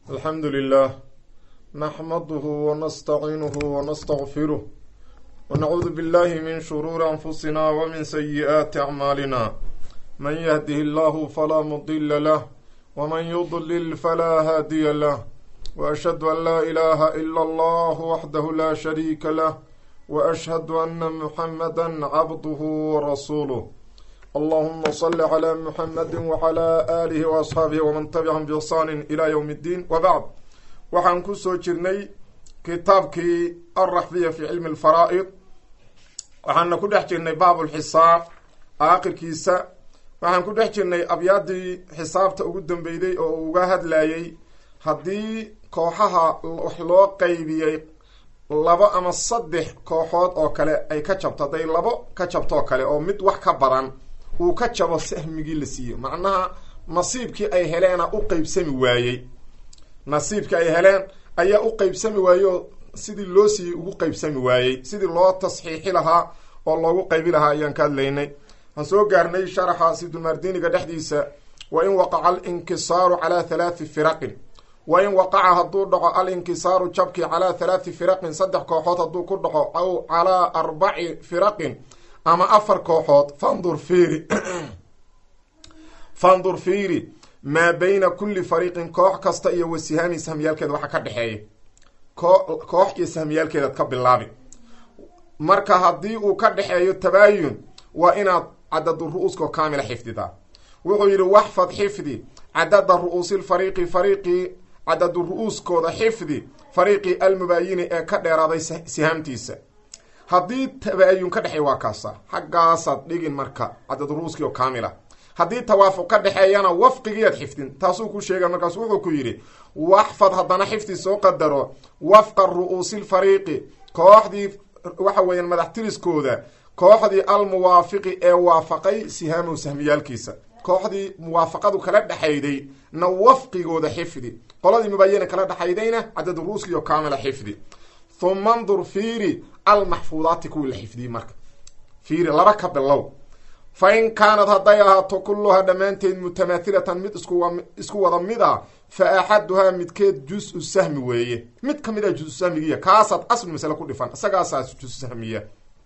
alxamdu lilah naxmaduhu wanastaciinuhu wanastaqfiruh wanacuudu billahi min shuruuri anfusina wamin sayi'aati acmaalina man yahdihi allahu falaa mudila lah wman yudlil falaa haadiya lah waashhadu an laa ilaaha ila allah waxdahu laa shariika lah waashhadu ana muxamada cabduhu warasuuluh allahuma sali calaa muxamadi wacalaa aalihi waasxaabihi waman tabicahum biixsaani ilaa yowm اddiin wabacd waxaan kusoo jirnay kitaabkii alraxbiya fi cilmi alfaraa'id waxaana ku dhex jirnay baab lxisaab aakhirkiisa waxaan ku dhex jirnay abyaadii xisaabta ugu dambeyday oo uu uga hadlayay haddii kooxaha wax loo qeybiyey labo ama saddex kooxood oo kale ay ka jabto hadday labo ka jabto oo kale oo mid wax ka badan uu ka jabo sahmigii la siiyo macnaha nasiibkii ay heleena u qeybsami waayey nasiibkii ay heleen ayaa u qeybsami waayey oo sidii loo siiyey ugu qeybsami waayey sidii loo tasxiixi lahaa oo loogu qeybi lahaa ayaan ka hadlaynay waxaan soo gaarnay sharaxa sidulmardiniga dhexdiisa wa in waqaca alinkisaaru calaa halaati firaqin wa in waqaca hadduu dhaco alinkisaaru jabkii calaa halaati firaqin saddex kooxood hadduu ku dhaco aw calaa arbaci firaqin ama afar kooxood fandur fiiri fandur fiiri maa bayna kulli fariiqin koox kasta iyo wasihaami sahmiyaalkeeda waxa ka dhexeeya ko koox iyo sahmiyaalkeedaad ka bilaabi marka haddii uu ka dhexeeyo tabaayun waa inaad cadadu ru-uuskao kaamila xifdidaa wuxuu yidhi waxfad xifdi cadada ru-uusi lfariiqi fariiqii cadadu ru-uuskooda xifdi fariiqii almubaayini ee ka dheeraaday sihaamtiisa haddii tabaayun ka dhexeey waa kaasa xaggaasaad dhigin marka cadadu ru-uuskii oo kaamila haddii tawaafuq ka dhexeeyana wafqigiiad xifdin taasuu ku sheega markaas wuxuu ku yidhi waxfad haddana xifdi soo qadaro wafqa ru-uusi lfariiqi kooxdii waxa weeyaan madaxtiriskooda kooxdii almuwaafiqi ee waafaqay sihaamow sahmiyaalkiisa kooxdii muwaafaqadu kala dhexayday na wafqigooda xifdi qoladii mubaayana kala dhexaydayna cadad ruuskiyo kaamila xifdi huma ndur fiiri almaxfuudaati kuwii la xifdiyey marka fiiri laba ka bilow fa in kaanad hadday ahaato kulluhaa dhammaanteed mutamaathilatan mid isku wada mid a fa axaduhaa midkeed jus-u sahmi weeye mid ka mid a jus-u sahmigiya kaasaad aslu masale ku dhifan isagaasaas jus-u sahmiya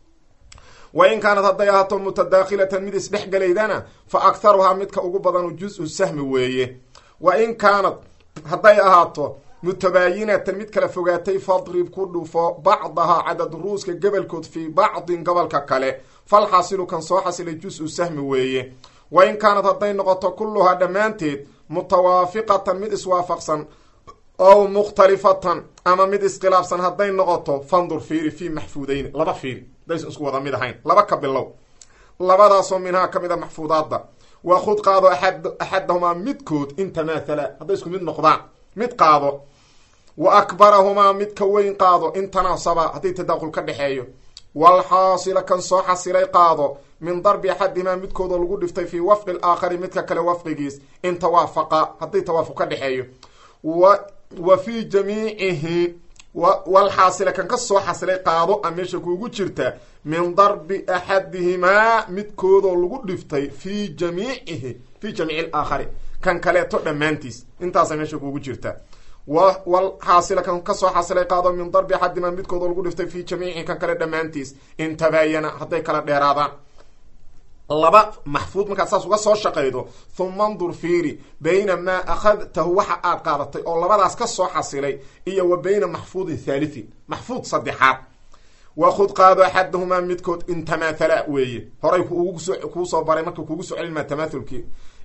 wa in kaanad hadday ahaato mutadaakhilatan mid isdhexgelaydana fa akharuhaa midka ugu badanu jus-u sahmi weeye wa in kaanad hadday ahaato mutabaayinatan mid kala fogaatay fadrib ku dhufo bacdahaa cadad ruuska gebolkood fii bacdin gobolka kale falxaasilu kan soo xasilay jus-u sahmi weeye wa in kaanad hadday noqoto kulluhaa dhammaanteed mutawaafiqatan mid iswaafaqsan ow mukhtalifatan ama mid iskhilaafsan hadday noqoto fandur fiiri fii maxfuudayni laba fiiri hadaysan isku wada mid ahayn laba ka bilow labadaasoo minhaa ka mid a maxfuudaadda waa khud qaado aad axadahumaa midkood in tamaathala hadday isku mid noqdaan mid qaado wa akbarahumaa mid ka weyn qaado in tanaasaba haddii tadaaqul ka dhexeeyo walxaasila kan soo xasilay qaado min darbi axadihimaa midkoodoo lagu dhiftay fii wafqi alaakhari midka kale wafqigiis in tawaafaqa haddii tawaafuq ka dhexeeyo wa wa fii jamiicihi walxaasila kan ka soo xasilay qaado a meesha kuugu jirta min darbi axadihimaa midkoodoo lagu dhiftay fii jamiicihi fii jamiici alaakhari kan kaleeto dhammaantiis intaasa meesha kuugu jirta walxaasila kan kasoo xasilay qaado min darbi axadihimaa midkoodoo lagu dhiftay fii jamiicihi kan kale dhammaantiis in tabaayana hadday kala dheeraadaan laba maxfuud markaad saas uga soo shaqaydo huma ndur fiiri bayna maa akhadtahu waxa aad qaadatay oo labadaas ka soo xasilay iyo wa bayna maxfuudin thaalithin maxfuud saddexaad wakhud qaado axadahumaa midkood in tamaathala weeye horay kuu soo baray marka kuugu soo celinmaa tamaathulkii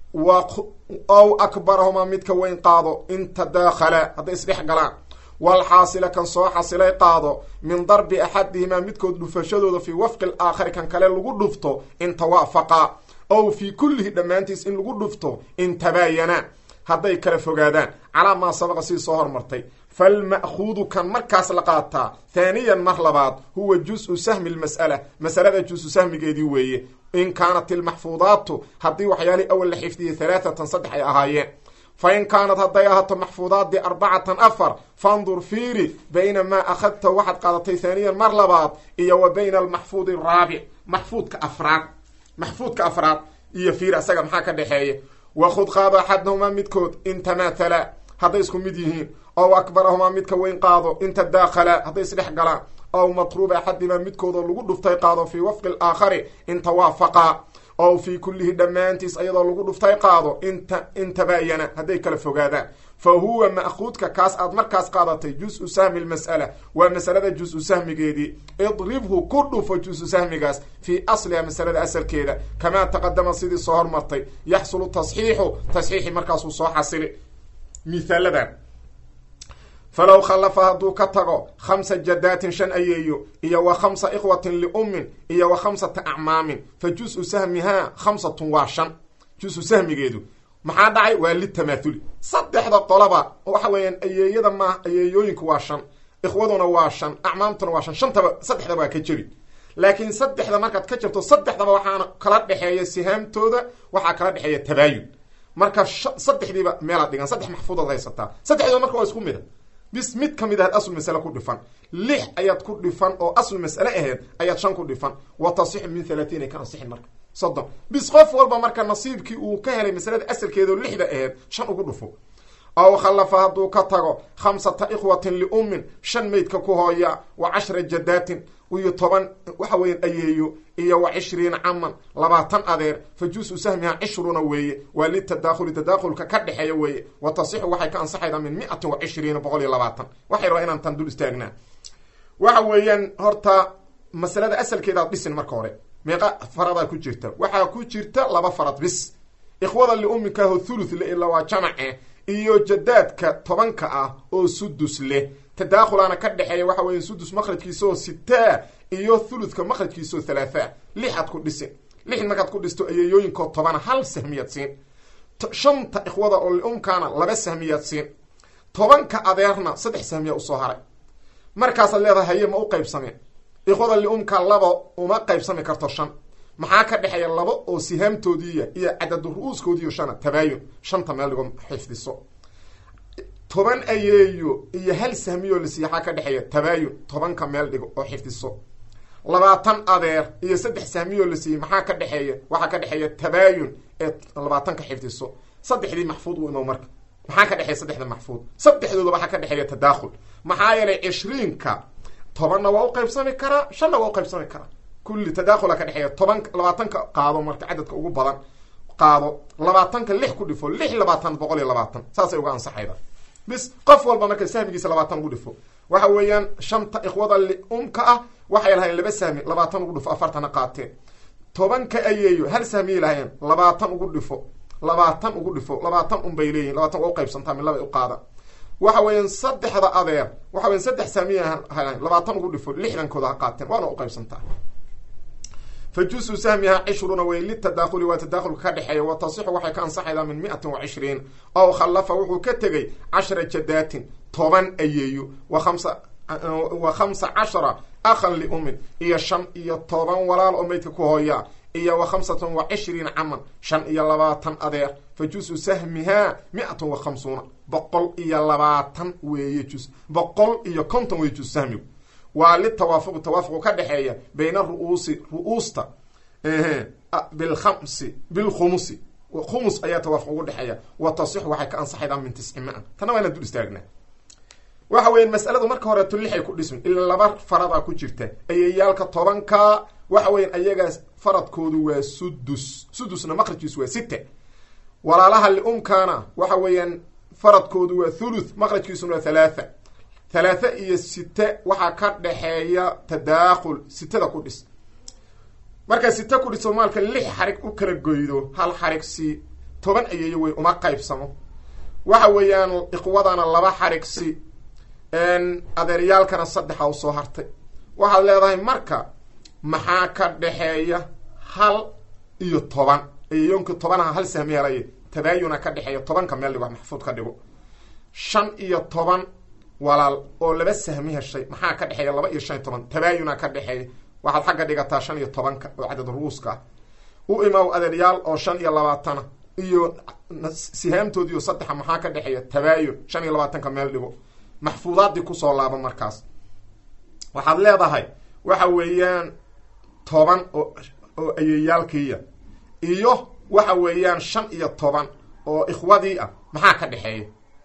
ow akbarahumaa midka weyn qaado in tadaakhala hadday isdhex galaan walxaasila kan soo xasilay qaado min darbi axadihimaa midkood dhufashadooda fii wafqi alaakhari kan kale lagu dhufto in tawaafaqa ow fii kullihi dhammaantiis in lagu dhufto in tabaayana hadday kala fogaadaan calaa maa sabaqa sidii soo hormartay falma'khuudu kan markaas la qaataa haaniyan mar labaad huwa jus-u sahmi lmas'ala masalada jus-u sahmigeedii weeye in kaanat ilmaxfuudaatu haddii waxyaalihii awal la xifdiyey halaathatan saddex ay ahaayeen fa in kaanad hadday ahaato maxfuudaadii arbacatan afar fandur fiiri bayna maa akhadta waxaad qaadatay haaniyan mar labaad iyo wa bayna almaxfuudi araabic maxfuudka afraad maxfuudka afraad iyo fiiri asaga maxaa ka dhexeeya wakhud qaado axadnahumaa midkood in tamaathala hadday isku mid yihiin ow akbarahumaa midka weyn qaado inta daakhala hadday isdhex galaan ow matruuba axadimaa midkooda lagu dhuftay qaado fii wafqi alaakhari in tawaafaqa ow fii kullihi dhammaantiis ayadoo lagu dhuftay qaado inta in tabaayana hadday kala fogaadaan fa huwa ma'kuudka kaas aad markaas qaadatay jus-u sahmi lmas'ala waa masalada jus-u sahmigeedii idribhu ku dhufo jus-u sahmigaas fii asliha masalada asalkeeda kamaa taqadama sidii soo hormartay yaxsulu tasxiixu tasxiixi markaasuu soo xasili mihaaladan falow khallafa hadduu ka tago khamsa jadaatin shan ayeeyo iyo wa khamsa ikhwatin liummin iyo wa khamsata acmaamin fa jus-u sahmihaa khamsatun waa shan jus-u sahmigeedu maxaa dhacay waa litamaathuli saddexda qolaba waxa weeyaan ayeeyada maaha ayeeyooyinku waa shan ikhwaduna waa shan acmaamtuna waa shan shantaba saddexdaba waa ka jebin laakiin saddexda markaad ka jabto saddexdaba waxaana kala dhexeeya sihaamtooda waxaa kala dhexeeya tabaayun marka saddexdiiba meelaad dhigan saddex maxfuudaad haysataa saddexdiiba marka waa isku mida bis mid ka mid ahaad asl masale ku dhifan lix ayaad ku dhifan oo asl mas'ale ahayd ayaad shan ku dhifan wa tasixu min halaatiin ay ka ansixin marka soddon bis qof walba marka nasiibkii uu ka helay masalada asalkeedao lixda aheyd shan ugu dhufo ow khallafa hadduu ka tago khamsata ikhwatin liummin shan meydka ku hooya wa cashra jadaatin iyo toban waxa weyan ayeeyo iyo wa cishriina caman labaatan adeer fa jus-u sahmiha cishruna weeye waa litadaakhuli tadaakhulka ka dhexeeya weeye wa tasixu waxay ka ansaxaydaa min miatin wa cishriina boqol iyo labaatan waxay rabaa inaan tan dul istaagnaa waxa weeyaan horta masalada asalkeedaad dhisin marka hore meeqa faradaa ku jirta waxaa ku jirta laba farad bis ikhwada liummikaaho thuluth le ila waa jamace iyo jadaadka tobanka ah oo sudus leh tadaakhulaana ka dhexeeya waxa weya sudus makhrajkiisaoo sitaa iyo thuluthka makhrajkiisaoo thalaathaa lixaad ku dhisin lix markaad ku dhisto ayeeyooyinkoo tobana hal sahmiyaad siin shanta ikhwada oo liumkaana laba sahmiyaad siin tobanka adeerna saddex sahmiyaa usoo haray markaasaad leedahay haye ma u qaybsameen ikhwada liumka laba uma qaybsami karto shan maxaa ka dhexeeya laba oo sihaamtoodiiya iyo cadadu ru-uuskoodiiyo shana tabaayun shanta meel dhigo xifdiso toban ayeeyo iyo hal sahmiyoo la siiya waxaa ka dhexeeya tabaayun tobanka meel dhigo oo xifdiso labaatan adeer iyo saddex sahmiyoo la siiyey maxaa ka dhexeeya waxaa ka dhexeeya tabaayun ee labaatanka xifdiso saddexdii maxfuud u imow marka maxaa ka dhexeeya saddexda maxfuud saddexdooda waxaa ka dhexeeya tadaakhul maxaa yeelay cishriinka tobanna waa u qaybsami karaa shanna waa u qaybsami karaa kulli tadaakhula ka dhexeeya toban labaatanka qaado marka cadadka ugu badan qaado labaatanka lix ku dhifo lix labaatan boqol iyo labaatan saasay uga ansaxayda bis qof walba marka sahmigiisa labaatan ugu dhifo waxa weeyaan shanta ikhwada liumka ah waxay lahayn laba sahmi labaatan ugu dhifo afartana qaateen tobanka ayeeyo hal sahmiyay lahayeen labaatan ugu dhifo labaatan ugu dhifo labaatan unbay leeyihin labatan waa uqaybsantaa min laba u qaada waxa weeyaan saddexda adeer waxa weyan saddex saamiya labaatan ugu dhifo lixdankooda ha qaateen waana uqaybsantaa fa jus-u sahmiha cishruna wey litadakhuli waa tadakhulka ka dhexeeya wa tasixu waxay ka ansaxaydaa min miatin wa cishriin ow khallafa wuxuu ka tegey cashra jadaatin toban ayeeyo wa khamsa wa khamsa cashara akhan liumin iyo shan iyo toban walaal oo meydka ku hooyaa iyo wa khamsatan wa cishriina caman shan iyo labaatan adeer fa jus-u sahmihaa mi-atun wa khamsuuna boqol iyo labaatan weeye jus boqol iyo konton weeye jus sahmigu waa litawaafuqi tawaafuqu ka dhexeeya bayna ru'uusi ru-uusta bilkhamsi bilkhumusi khumus ayaa tawaafuq ugu dhexeeya wa tasixu waxay ka ansaxaydaa min tisci ma-a tanna waa inaan dul istaagnaa waxa weya masaladu marka horeeto lixay ku dhismin ila laba faradaa ku jirta ayayaalka tobanka waxa weyan ayagaas faradkoodu waa sudus sudusna maqrajkiisu waa site walaalaha liumkaana waxa weeyaan faradkoodu waa thuluth maqrajkiisuna waa thalaatha thalaatha iyo site waxaa ka dhexeeya tadaakhul sitada ku dhis markaa site ku dhiso maalka lix xarig u kala goydo hal xarig si toban ayeeyo wey uma qaybsamo waxa weeyaan iqwadana laba xarig si adeeryaalkana saddexa usoo hartay waxaad leedahay marka maxaa ka dhexeeya hal iyo toban ayeeyoonka tobanaha hal sahmi helaya tabaayuna ka dhexeeya tobanka meel dhigo maxfuud ka dhigo shan iyo toban walaal oo laba sahmi heshay maxaa ka dhexeeya laba iyo shan iyo toban tabaayuna ka dhexeeya waxaad xagga dhigataa shan iyo tobanka oo cadad ruuska ah u imaw adeeryaal oo shan iyo labaatana iyo sihaamtoodiiyo saddexa maxaa ka dhexeeya tabaayun shan iyo labaatanka meel dhigo maxfuudaadii kusoo laaba markaas waxaad leedahay waxa weeyaan toban oo oo ayeeyaalkiiya iyo waxa weeyaan shan iyo toban oo ikhwadii ah maxaa ka dhexeeya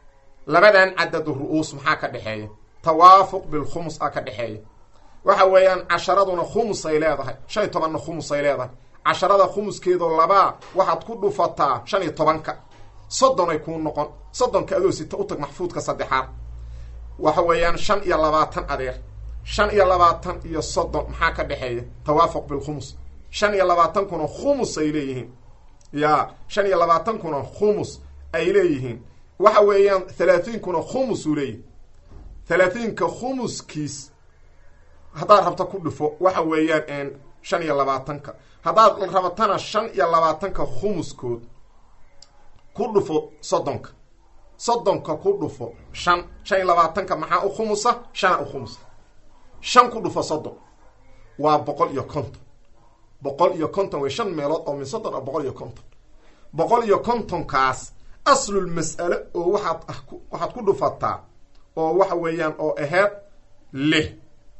labadan cadadu ru-uus maxaa ka dhexeeya tawaafuq bilkhumus a ka dhexeeya waxa weeyaan casharaduna khumus ay leedahay shan iyo tobanna khumus ay leedahay casharada khumuskeedoo labaa waxaad ku dhufataa shan iyo tobanka soddon ay kuu noqon soddonka adoo sita u tag maxfuudka saddexaad waxa weeyaan shan iyo labaatan adeer shan iyo labaatan iyo soddon maxaa ka dhexeeya tawaafuq bilkhumus shan iyo labaatankuna khumus ay leeyihiin ya shan iyo labaatankuna khumus ay leeyihiin waxa weeyaan thalaathiinkuna khumus uu leeyihi thalaathiinka khumuskiis haddaad rabto ku dhufo waxa weeyaan shan iyo labaatanka haddaad rabatana shan iyo labaatanka khumuskood ku dhufo soddonka soddonka ku dhufo shan shan iyo labaatanka maxaa u khumusa shana u khumusa shan ku dhufo soddon waa boqol iyo konton boqol iyo konton way shan meelood oo min soddon a boqol iyo konton boqol iyo kontonkaas aslul mas'ale oo waxaad waxaad ku dhufataa oo waxa weeyaan oo aheyd lix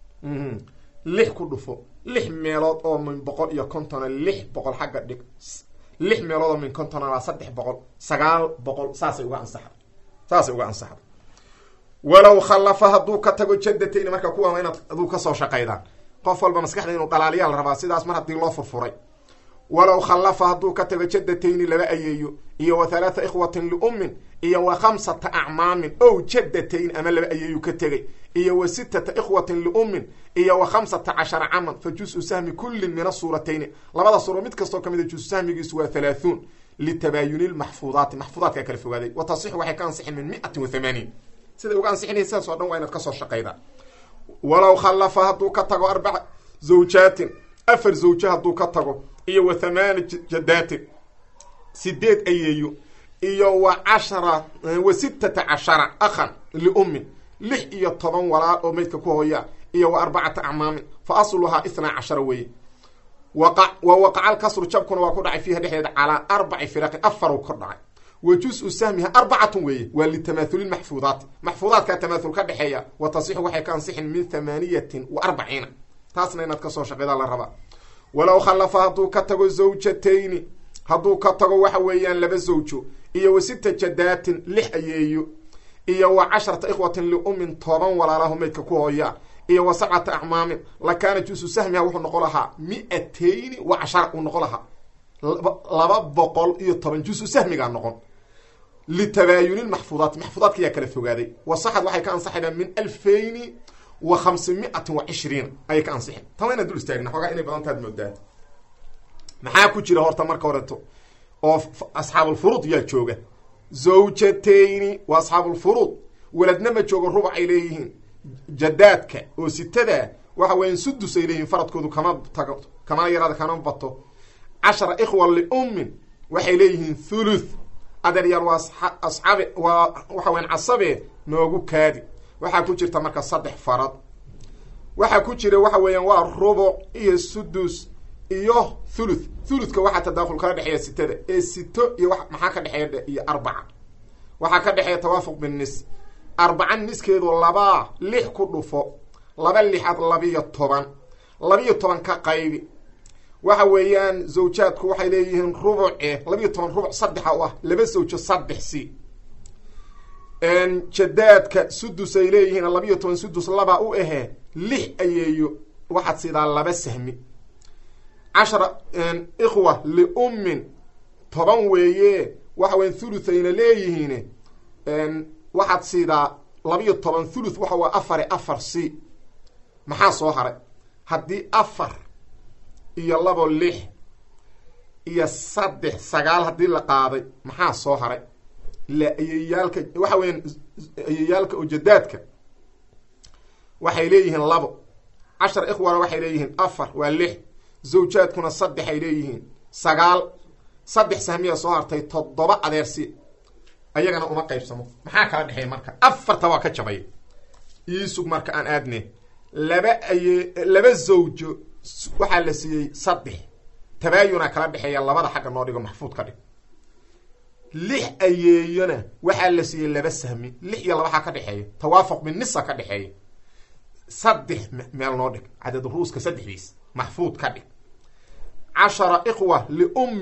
lix ku dhufo lix meelood oo min boqol iyo kontona lix boqol xagga dhig lix meelood oo min kontona waa saddex boqol sagaal boqol saasay uga ansaxda saasay uga ansaxda walow khallafa hadduu ka tago jadatayn marka kuwa inaad aduu kasoo shaqaydaan qof walba maskaxda inuu dhalaaliyaa la rabaa sidaas mar haddii loo furfuray walow khallafa hadduu ka tago jaddatayni laba ayeeyo iyo wa halaatha ikhwatin liummin iyo wa khamsata acmaamin ow jaddatayn ama laba ayeeyu ka tegay iyo wa sittata ikhwatin liummin iyo wa khamsata cashara caman fa jus-u sahmi kullin min asuuratayni labada suuro mid kastoo ka mid a jus sahmigiisu waa halaahuun litabaayuni lmaxfuudaati maxfuudaadkaa kala fogaaday wa tasixu waxay ka ansixin min miatin wa thamaaniin siday uga ansixinaya sidaas oo dhan waa inaad kasoo shaqaydaa walow khallafa hadduu ka tago arbaca zawjaatin afar zawjo hadduu ka tago iyo wa thamaani jadaatin sideed ayeeyo iyo wa cashara wa sittata cashara akhan liummin lix iyo toban walaal oo maydka ku hooyaa iyo wa arbacata acmaamin fa asluhaa ithnaa cashara weeye waqa wa waqaca lkasru jabkuna waa ku dhacay fiiha dhexdeeda calaa arbaci firaqin afaru kor dhacay wa jus-u sahmiha arbacatun weeye waa litamaathuli maxfuudaati maxfuudaadkaa tamaathul ka dhexeeya wa tasixu waxay ka ansixin min thamaaniyatin wa arbaciina taasna inaad kasoo shaqeydaa la rabaa walow khallafa hadduu ka tago zawjatayni hadduu ka tago waxa weeyaan laba zawjo iyo wa sita jadaatin lix ayeeyo iyo wa casharata ikhwatin liummin toban walaalaho maydka ku hooyaa iyo wa sabcata acmaamin lakaana jusu sahmiha wuxuu noqon lahaa mi-atayni wa cashara uu noqon lahaa laba boqol iyo toban jusu sahmigaa noqon litabaayuni maxfuudaati maxfuudaadka ayaa kala fogaaday wasaxad waxay ka ansaxaydaan min alfayni wa khamsi miatin wa cishriina ayay ka ansixin tama inaan dul istaagna xoogaa inay badan taad moodaa maxaa ku jira horta marka horeto oo asxaabulfuruud yaa jooga zawjatayni waa asxaabulfuruud weladna ma joogo rubac ay leeyihiin jadaadka oo sitada waxa weeyaan sudus ay leeyihiin faradkoodu kama tago kamana yaraada kama bato cashara ikhwa liummin waxay leeyihiin thuluth adeeryaal waa asxaabe waa waxa weyan casabe noogu kaadi waxaa ku jirta marka saddex farad waxaa ku jira waxa weeyaan waa rubuc iyo sudus iyo thuluth thuluthka waxaa tadaaful kala dhexeeya sitada ee sito iyo maxaa ka dhexeeya iyo arbaca waxaa ka dhexeeya tawaafuq binnis arbaca niskeedu labaa lix ku dhufo laba lixaad labiyo toban labiyo toban ka qaybi waxa weeyaan zawjaadku waxay leeyihiin rubuce labiyo toban rubuc saddexa u ah laba zawjo saddex si jadaadka sudus ay leeyihiin labiyo toban sudus laba u ahee lix ayeeyo waxaad sidaa laba sahmi cashara ikhwa liummin toban weeye waxa weya thuluthayna leeyihiin waxaad siidaa labiyo toban thuluth waxa waa afare afar c maxaa soo haray haddii afar iyo labo lix iyo saddex sagaal haddii la qaaday maxaa soo haray ila ayayaalka waxa weeyaan ayayaalka oo jadaadka waxay leeyihiin labo cashar ikhwana waxay leeyihiin afar waa lix zawjaadkuna saddex ay leeyihiin sagaal saddex sahmiya soo hartay toddoba adeersi ayagana uma qaybsamo maxaa kala dhexeeya marka afarta waa ka jabay iisug marka aan aadne laba aye laba zawjo waxaa la siiyey saddex tabaayuna kala dhexeeya labada xagga noo dhigo maxfuud ka dhig lix ayeeyona waxaa la siiyey laba sahmi lix iyo laba xaa ka dhexeeya tawaafuq binisa ka dhexeeya saddex meel noo dhig cadad ruuska saddexdiis maxfuud ka dhig cashara ikhwa liummin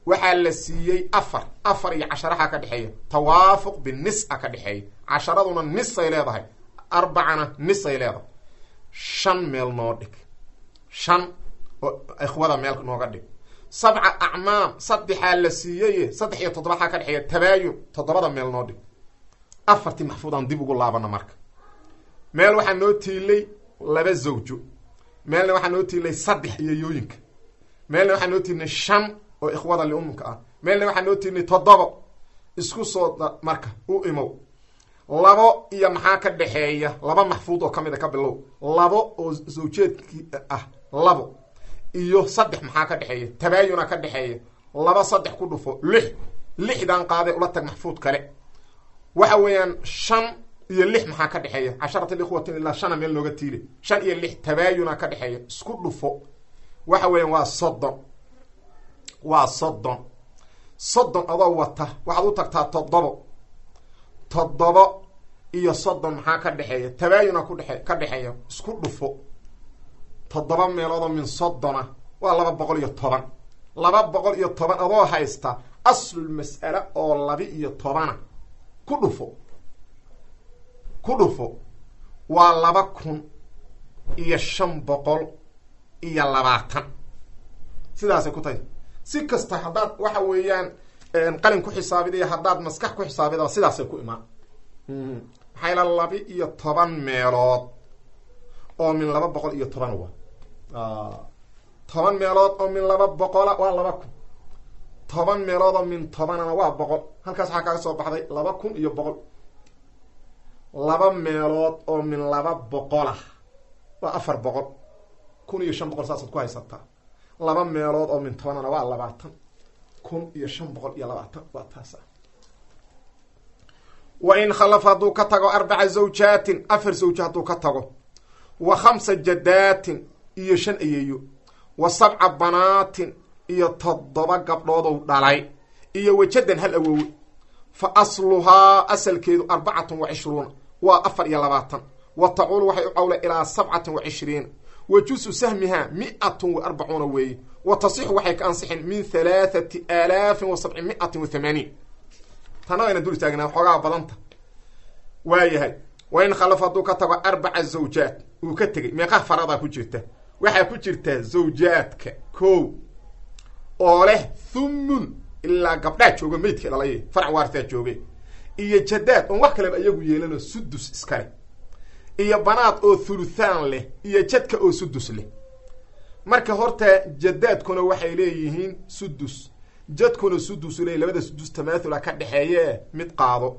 waxaa la siiyey afar afar iyo casharaha ka dhexeeya tawaafuq binis a ka dhexeeya casharaduna nisay leedahay arbacana nisay leedahay shan meel noo dhig shan oo ikhwada meel nooga dhig sabca acmaam saddexaa la siiyey saddex iyo toddobaxaa ka dhexeeya tabaayun toddobada meel noo dhig afartii maxfuudaan dib ugu laabana marka meel waxaa noo tiilay laba zawjo meelna waxaa noo tiilay saddex iyo yooyinka meelna waxaa noo tiilnay shan oo ikhwada liumka ah meelna waxaa noo tiilnay toddobo isku soo marka u imow labo iyo maxaa ka dhexeeya laba maxfuud oo kamid a ka bilow labo oo zawjeedkii ah labo iyo saddex maxaa ka dhexeeya tabaayuna ka dhexeeya laba saddex ku dhufo lix lixdan qaade ula tag maxfuud kale waxa weeyaan shan iyo lix maxaa ka dhexeeya casharata likhwatin ilaa shana meel nooga tiile shan iyo lix tabaayuna ka dhexeeya isku dhufo waxa weeyaan waa soddon waa soddon soddon adoo wata waxaad u tagtaa toddobo toddobo iyo soddon maxaa ka dhexeeya tabaayuna kudhe ka dhexeeya isku dhufo toddoba meeloodoo min soddona waa laba boqol iyo toban laba boqol iyo toban adoo haysta aslul mas'ale oo labi iyo tobana ku dhufo ku dhufo waa laba kun iyo shan boqol iyo labaatan sidaasay ku tahay si kasta haddaad waxa weeyaan qalin ku xisaabida iyo haddaad maskax ku xisaabida sidaasay ku imaan maxaa ila labi iyo toban meelood oo min laba boqol iyo toban wa toban meelood oo min laba boqola waa laba kun toban meelood oo min tobanana waa boqol halkaas waxaa kaaga soo baxday laba kun iyo boqol laba meelood oo min laba boqolah waa afar boqol kun iyo shan boqol saasaad ku haysataa laba meelood oo min tobanana waa labaatan kun iyo shan boqol iyo labaatan waa taasa wa in khalafa hadduu ka tago arbaca zawjaatin afar zawjo hadduu ka tago wa khamsa jadaatin iyo shan ayeeyo wa sabca banaatin iyo toddoba gabdhoodow dhalay iyo wajadan hal awoowe fa asluhaa asalkeedu arbacatun wa cishruuna waa afar iyo labaatan wa tacuulu waxay u cawla ilaa sabcatin wa cishriina wa jusu sahmihaa mi-atun wa arbacuuna weeye wa tasixu waxay ka ansixin min halaathati aalaafin wa sabci mi-atin wa thamaaniin tana wayna dul istaagnaa xoogaa badanta waayahay wa in khalafa hadduu ka tago arbaca zawjaat uu ka tegey meeqaa faradaa ku jirta waxaa ku jirta zawjaadka kow oo leh thumun ilaa gabdhaa joogo meydka dhalay farac waartaa jooge iyo jadaad oon wax kaleba iyagu yeelanoo sudus iskale iyo banaad oo thuluthaan leh iyo jadka oo sudus leh marka horta jadaadkuna waxay leeyihiin sudus jadkuna sudusu leey labada sudus tamathula ka dhexeeye mid qaado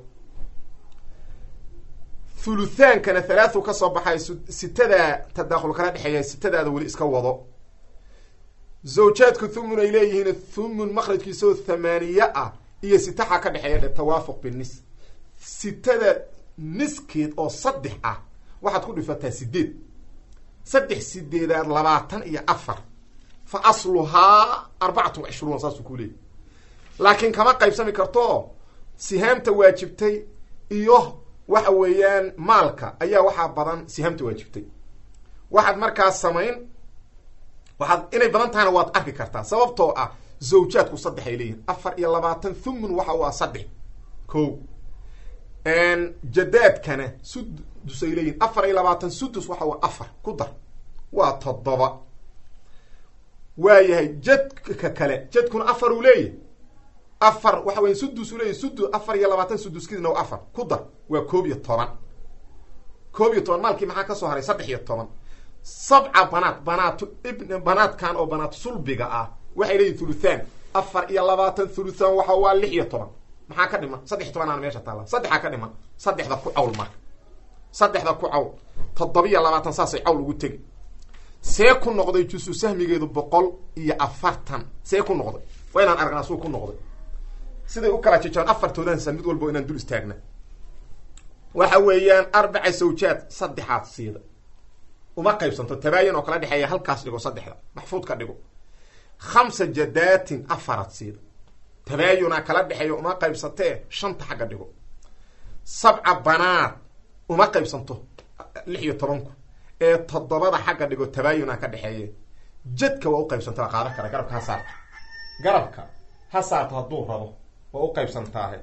thuluthaankana thalaathu ka soo baxay sitadaa tadaakhul kala dhexeeya sitadaada weli iska wado zawjaadku thumun ay leeyihiin thumun makrajkiisaoo thamaaniye ah iyo sitaxa ka dhexeeya dhe tawaafuq binis sitada niskeed oo saddex ah waxaad ku dhifataa sideed saddex sideedaad labaatan iyo afar fa asluhaa arbacatun wa cishruuna saasuu ku leeyay laakiin kama qaybsami karto sihaamta waajibtay iyo waxa weeyaan maalka ayaa waxaa badan sihaamta waajibtay waxaad markaas samayn waxaad inay badan tahayna waad arki kartaa sababtoo ah zawjaadku saddex ay leeyihin afar iyo labaatan thumun waxa u ah saddex ko jadaadkana sudus ay leeyihin afar iyo labaatan sudus waxa u afar ku dar waa toddoba waayahay jadka kale jadkuna afar uu leeyahy afar waxa weya sudus uu leeyahy sudus afar iyo labaatan suduskiisna waa afar ku dar waa koob iyo toban koob iyo toban maalkii maxaa ka soo haray saddex iyo toban sabca banaat banaatu ibn banaadkan oo banaat sulbiga ah waxay leeyihin thuluthaan afar iyo labaatan thuluthaan waxa waa lix iyo toban maxaa ka dhiman saddex iyo tobanaana meesha taalla saddexaa ka dhiman saddexda ku cawl marka saddexda ku cawl toddobiyo labaatan saasay cawl ugu tegi see ku noqday jusu sahmigeedu boqol iyo afartan see ku noqday waa inaan aragnaa suu ku noqday siday u kala jejaan afartoodansa mid walbo inaan dul istaagna waxa weeyaan arbaca sawjaad saddexaad siida uma qaybsanto tabaayan oo kala dhexeeya halkaas dhigo saddexda maxfuud ka dhigo khamsa jadaatin afarad siida tabaayuna kala dhexeeya uma qaybsantee shanta xagga dhigo sabca banaad uma qaybsanto lix iyo tobanku ee toddobada xagga dhigo tabaayuna ka dhexeeye jadka waa u qaybsanta waa qaadan kara garabka ha saarta garabka ha saarto hadduu rabo waa u qaybsantaahe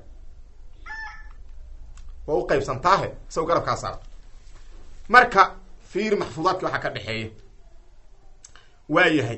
waa u qaybsantaahe isago garabka ha saarto marka fiir maxfuudaadki waxaa ka dhexeeya waa yahay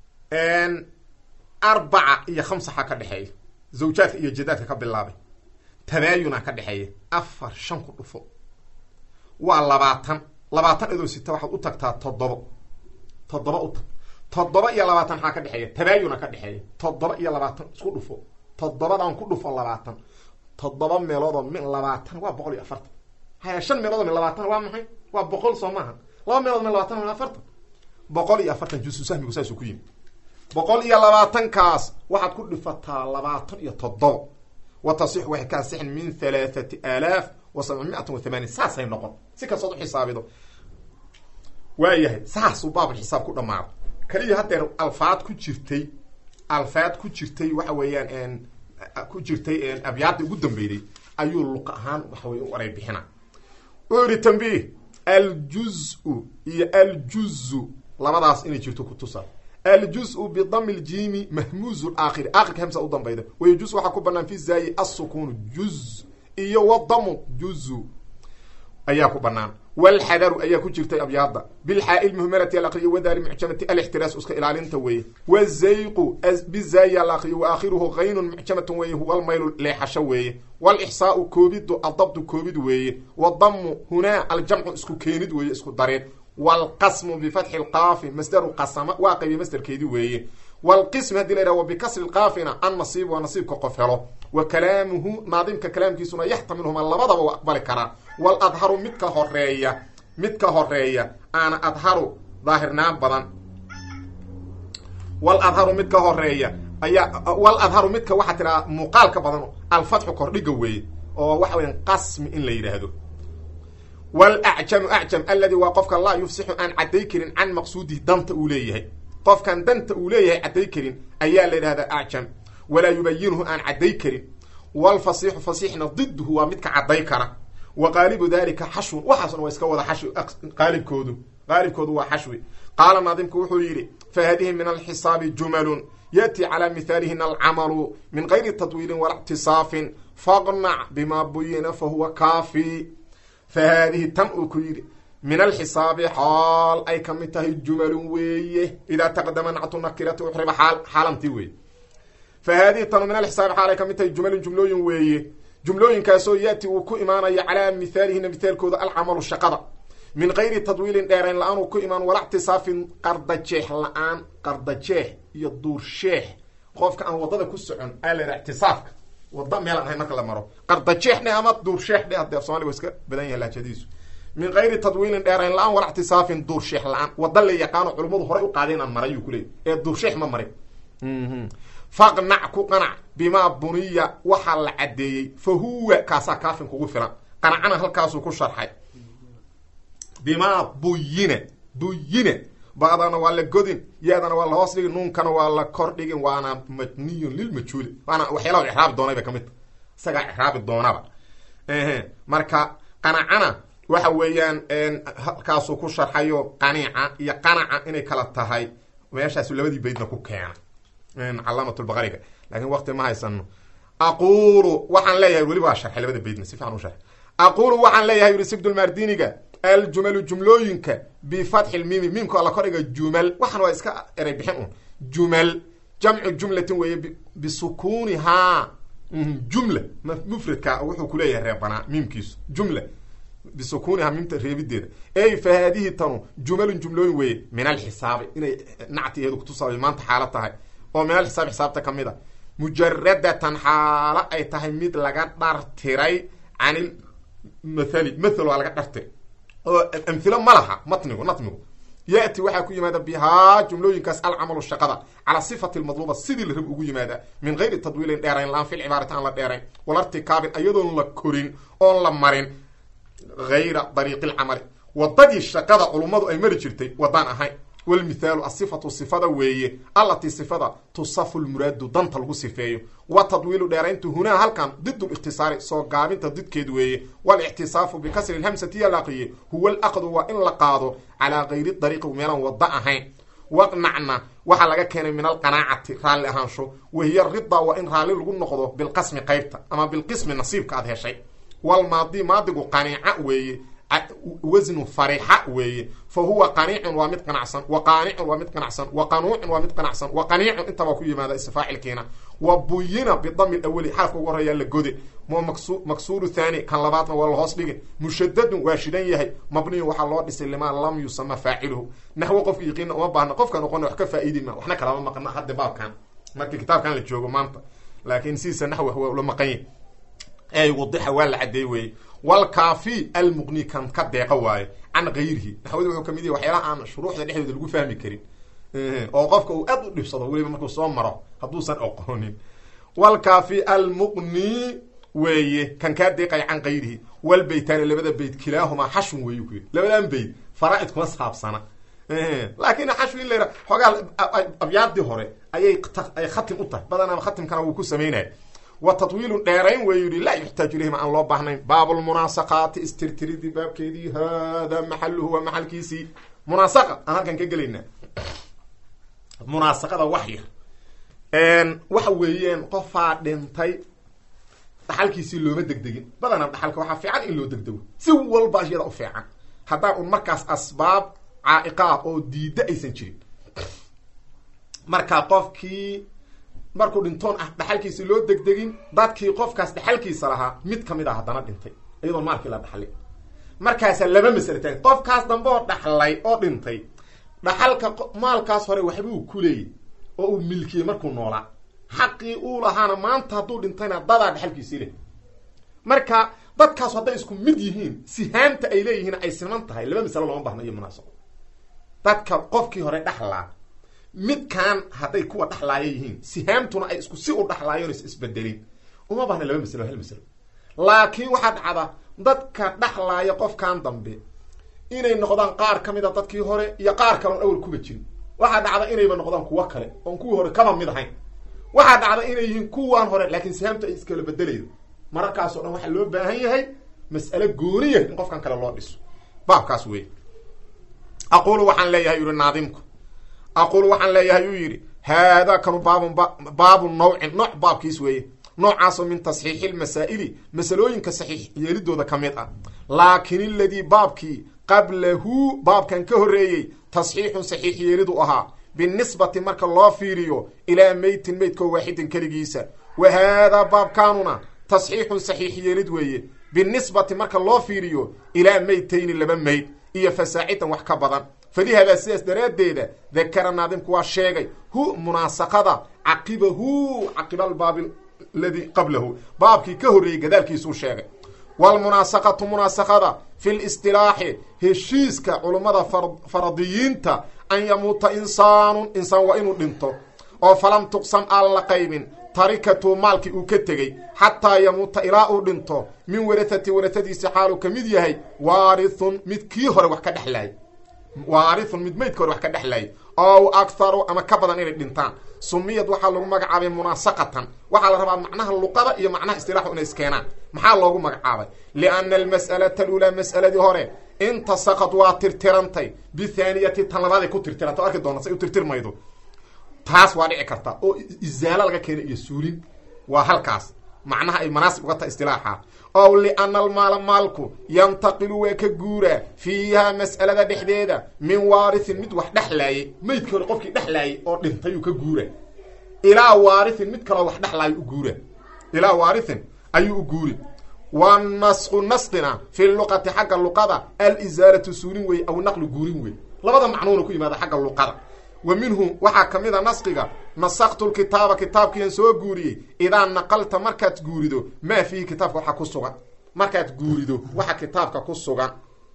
arbaca iyo khamsaxa ka dhexeeya zawjaadka iyo jadaadka ka bilaabay tabaayuna ka dhexeeya afar shan ku dhufo waa labaatan labaatan idoo sita waxaad u tagtaa toddobo toddoba u tag toddoba iyo labaatan maxaa ka dhexeeya tabaayuna ka dhexeeya toddoba iyo labaatan isku dhufo toddobadan ku dhufo labaatan toddoba meeloodoo min labaatan waa boqol iyo afartan haya shan meeloodoo min labaatan waa maxay waa boqol soo maaha laba meelood min labaatan min afartan boqol iyo afartan jusu sahmigu saasuu ku yimi boqol iyo labaatankaas waxaad ku dhifataa labaatan iyo toddoba wa tasixu waxay ka asixin min halaathati aalaaf wa sabcimiatan wa thamaaniin saasay noqon si kastood u xisaabido waayahay saasuu baabulxisaab ku dhamaado kaliya haddeer alfaad ku jirtay alfaad ku jirtay waxa weeyaan ku jirtay abyaadda ugu dambeyday ayuu luq ahaan waxa wey u eray bixina u yihi tambiih aljuzu iyo aljuzu labadaas inay jirto kutusa aljuzu bidami ljiimi mahmuuzu aakhiri aakhirka hamsa u dambayda wayajuz waxaa ku banaan fi zaayi assukuunu juz iyo wadamu juzu ayaa ku banaan walxadaru ayaa ku jirtay abyaada bilxaa lmuhmalati alaqriyo wadaali mucjamati alixtiraas iska ilaalinta weeye wazayqu bizaayi alaqriyo waakhiruhu kaynun mucjamatun weeye huwa almaylu leexasho weeye walixsaau koobidu adabdu koobid weeye wadamu hunaa aljamcu isku keenid weeye isku dareed wlqasmu bifatxi lqaafi masdaru qasama waa qaybiye masderkeedi weeye wlqism hadii la yhah wa bikasri lqaafina annasiib waa nasiibka qof helo wa kalaamuhu naadimka kalaamkiisuna yaxtamilhuma labadaba u aqbali karaa waladharu midka horeeya midka horeeya aana adharu daahirnaan badan waladharu midka horeeya ayaa waladharu midka waxaa tiraa muuqaalka badan alfatxu kordhiga weeye oo waxa weya qasmi in la yidhaahdo wlacjamu acjam aladi waa qofka laa yufsixu aan cadday karin can maqsuudihi danta uu leeyahay qofkan danta uu leeyahay cadday karin ayaa la yidhahdaa acjam walaa yubayinuhu aan cadday karin wlfasiixu fasiixna diduhu waa midka cadday kara wa qaalibu dalika xashwun waxaasna waa iska wada xashwi qaalibkoodu qaalibkoodu waa xashwi qaala naadimku wuxuu yidhi fahadihi min alxisaabi jumalun yaأti calى mihaalihina alcamalu min gayri tadwiilin wala اctisaafin faqnac bima buyina fahuwa kaafi fa haadihi tan uu ku yidhi min alxisaabi xaal ay ka mid tahay jumalun weeye idaa taqdama nactu nakirati uxriba xaal xaalantii weeye fa haadihi tanu min alxisaabi xaal ay ka mid tahay jumalun jumlooyin weeye jumlooyinkaasoo yaati uu ku imaanayo calaa mihaalihina mithaalkooda alcamalu shaqada min gayri tadwiilin dheerayn la-aan uu ku imaan wala ctisaafin qardajeex la-aan qardajeex iyo duursheex qofka aan wadada ku socon aa la yidhaha ictisaafka wada meel aan ahayn marka la maro qardajeex dhe ama duursheex dhe hadee af somaliga wa iska badan yahay laajadiisu min gayri tadwiilin dheerayn la-aan wala ctisaafin duursheex la-aan wada la yaqaano culimmadu horay u qaaday inaan maray yuu kuleeyay ee duursheex ma marin faqnac ku qanac bimaa buniya waxaa la caddeeyey fa huwa kaasaa kaafin kugu filan qanacana halkaasuu ku sharxay bimaa buyina buyina ba'dana waa la godin yaadana waa la hoos dhigin nuunkana waa la kor dhigin waana mabniyun lilmajhuuli waana waxyaalaha icraabi doonay ba kamid ta isagaa icraabi doonaba marka qanacana waxa weeyaan halkaasuu ku sharxayo qanica iyo qanaca inay kala tahay meeshaasu labadii baydna ku keena calaamat lbaqariga lakin waqti ma haysano aqulu waxaan leeyahay weli waa sharxay labada baydna si fiican u sharxay aqulu waxaan leeyahay yuri sibdulmardiniga aljumalu jumlooyinka bifatxi lmimi miimka la kordhiga jumal waxaan waa iska eray bixin un jumal jamcu jumlatin weeye bisukunihaa jumla mufradka wuxuu kuleeyahay reebanaa miimkiisu jumla bisukunihaa miimta reebideeda ey fa haadihi tanu jumalun jumlooyin weeye min alxisaabi inay nactigeedu kutusaabay maanta xaalo tahay oo min alxisaabi xisaabta kamid a mujaradatan xaalo ay tahay mid laga dhartiray canil mathali mathal waa laga dhartiray oo amhilo ma laha matnigu natmigu yati waxaa ku yimaada bihaa jumlooyinkaas alcamalu shaqada calaa sifati lmadluuba sidii la rab ugu yimaada min gayri tadwiilin dheerayn la-aan fil cibaarati aan la dheerayn walartikaabin iyadoon la korin oon la marin gayra dariiqi lcamali wadadii shaqada culummadu ay mari jirtay wadaan ahayn walmithaalu asifatu sifada weeye allatii sifada tusafu lmuraadu danta lagu sifeeyo wa tadwiilu dheerayntu hunaa halkan did likhtisaari soo gaabinta didkeed weeye walictisaafu bikasri lhamsati yalaqiye huwa alaqdu waa in la qaado calaa gayri dariiqi meelaan wada ahayn waqnacna waxaa laga keenay min alqanaacati raalli ahaansho wahiya rida waa in raalli lagu noqdo bilqasmi qaybta ama bilqismi nasiibka aad heshay walmaadi maadigu qaniica weeye wasnu farixa weeye fa huwa qaniicun waa mid qanacsan wa qaanicun waa mid qanacsan wa qanuucun waa mid qanacsan wa qaniicun intabaa ku yimaada isfaacilkiina wa buyina bidami lawali xarafka ugu horeeyaa la gode maksuuru thani kan labaadna waa lahoos dhigi mushadadun waa shidan yahay mabniyun waxaa loo dhisay limaa lam yusama faaciluhu naxwo qofka yaqiina uma baahna qofka noqona wax ka faa'iidi ma waxna kalama maqna hadda baabkan markii kitaabkan la joogo maanta laakiin sidiisa naxwi waa ula maqan yahy ey wadixa waa la cadeey weeye walkaafi almuqni kan ka deeqa waayo can gayrihi naxwada wuxuu kamid yahy waxyaalaha aan shuruuxda dhexdooda lagu fahmi karin oo qofka uu aad u dhibsado weliba markuu soo maro hadduusan oqoonin walkaafi almuqni weeye kan kaa deeqaya can gayrihi walbeytaani labada beyt kilaahumaa xashun weeye ku yidhi labadan beyt faraaid kuma saabsana laakin xashwi in la yidha xoogaa abyaadii hore ayay ay khatim u tahay badanaa khatimkana wuu ku samaynaya wa tatwiilun dheerayn wey yihi laa yuxtaaju ilayhim aan loo baahnayn baabulmunaasaqaati istirtiridii baabkeedii hada maxaluhu waa maxalkiisii munaasaqa aan halkan ka gelaynaa munaasaqada wax yar waxa weeyaan qofaa dhintay dhaxalkiisii looma degdegin badanaa dhaxalka waxaa fiican in loo degdego si walba iyada u fiican haddaan un markaas asbaab caa'iqa ah oo diidda aysan jirin marka qofkii markuu dhintoon ah dhaxalkiisi loo degdegin dadkii qofkaas dhaxalkiisa lahaa mid kamid ah haddana dhintay iyadoon maalkii la dhaxlin markaasa laba masale taagn qofkaas dambe oo dhaxlay oo dhintay dhaxalka maalkaas hore waxbuu ku leeyay oo uu milkiyey markuu noolaa xaqii uu lahaana maanta hadduu dhintayna dadaa dhaxalkiisii leh marka dadkaas hadday isku mid yihiin sihaanta ay leeyihiin ay siman tahay laba masalo looma bahna iyo munaasaqo dadka qofkii hore dhaxlaa midkan hadday kuwa dhaxlaaya yihiin sihaamtuna ay isku si u dhaxlaayoon is isbedelin uma bahna laba masalo hal masalo laakiin waxaa dhacda dadka dhaxlaaya qofkan dambe inay noqdaan qaar ka mid a dadkii hore iyo qaar kale oon awal kuba jirin waxaa dhacda inayba noqdaan kuwo kale oon kuwii hore kaba mid ahayn waxaa dhacda inay yihiin kuwaan hore laakiin sihaamtu ay iskala bedelaydo mararkaasoo dhan waxaa loo baahan yahay mas'ale gooniya in qofkan kale loo dhiso baabkaas wey aqulu waxaan leeyahay yuri naadimku aqulu waxaan leeyahay uu yidhi haadaa kanu baabun baabu nawcin nooc baabkiis weeye noocaasoo min tasxiixi lmasaa'ili masalooyinka saxiix yeelidooda ka mid ah laakin iladii baabkii qablahu baabkan ka horreeyey tasxiixun saxiix yeelidu ahaa binisbati marka loo fiiriyo ilaa meytin meydkoo waaxidin keligiisa wa haadaa baabkaanuna tasxiixun saxiix yeelid weeye binisbati marka loo fiiriyo ilaa meytayni laba meyd iyo fasaacidan wax ka badan falihadaa sidaas daraaddeeda dakara naadimku waa sheegay hu munaasaqada caqibahu caqibaalbaabi ladii qablahu baabkii ka horreeyey gadaalkiisuu sheegay walmunaasaqatu munaasaqada fi listilaaxi heshiiska culummada faradiyiinta an yamuuta insaanun insaan waa inuu dhinto oo falam tuqsam aan la qaybin tarikatu maalkii uu ka tegey xataa yamuuta ilaa uu dhinto min warahati warahadiisi xaaluu ka mid yahay waarithun mid kii hore wax ka dhexlaayay waarithun mid meydka hore wax ka dhexlaayay ow akharu ama ka badan inay dhintaan sumiyad waxaa lagu magacaabay munaasaqatan waxaa la rabaa macnaha luqada iyo macnaha istilaaxu inay iskeenaan maxaa loogu magacaabay lianna almas'alata aluulaa mas'aladii hore intasaqad waa tirtirantay bithaaniyati tan labaaday ku tirtiranta o arki doona say u tirtirmaydo taas waa dhici karta oo izaalo laga keena iyo suulin waa halkaas macnaha ay manaasib uga tahay istilaaxa ow liana almaala maalku yantaqilu waa ka guuraa fiiha mas'alada dhexdeeda min waarithin mid wax dhexlaayay meydkii hore qofkii dhexlaayay oo dhintayuu ka guura ilaa waarithin mid kaloo wax dhexlaayo u guura ilaa waarithin ayuu u guuri wa nasqu nasqina fi luqati xagga luqada alizaalatu suulin wey aw naqlu guurin wey labada macnuuna ku yimaada xagga luqada wa minhu waxaa ka mid a nasqiga nasaktu lkitaaba kitaabkiian soo guuriyey idaa naqalta markaad guurido maa fiihi kitaabka waxa ku sugan markaad guurido waxa kitaabka ku sugan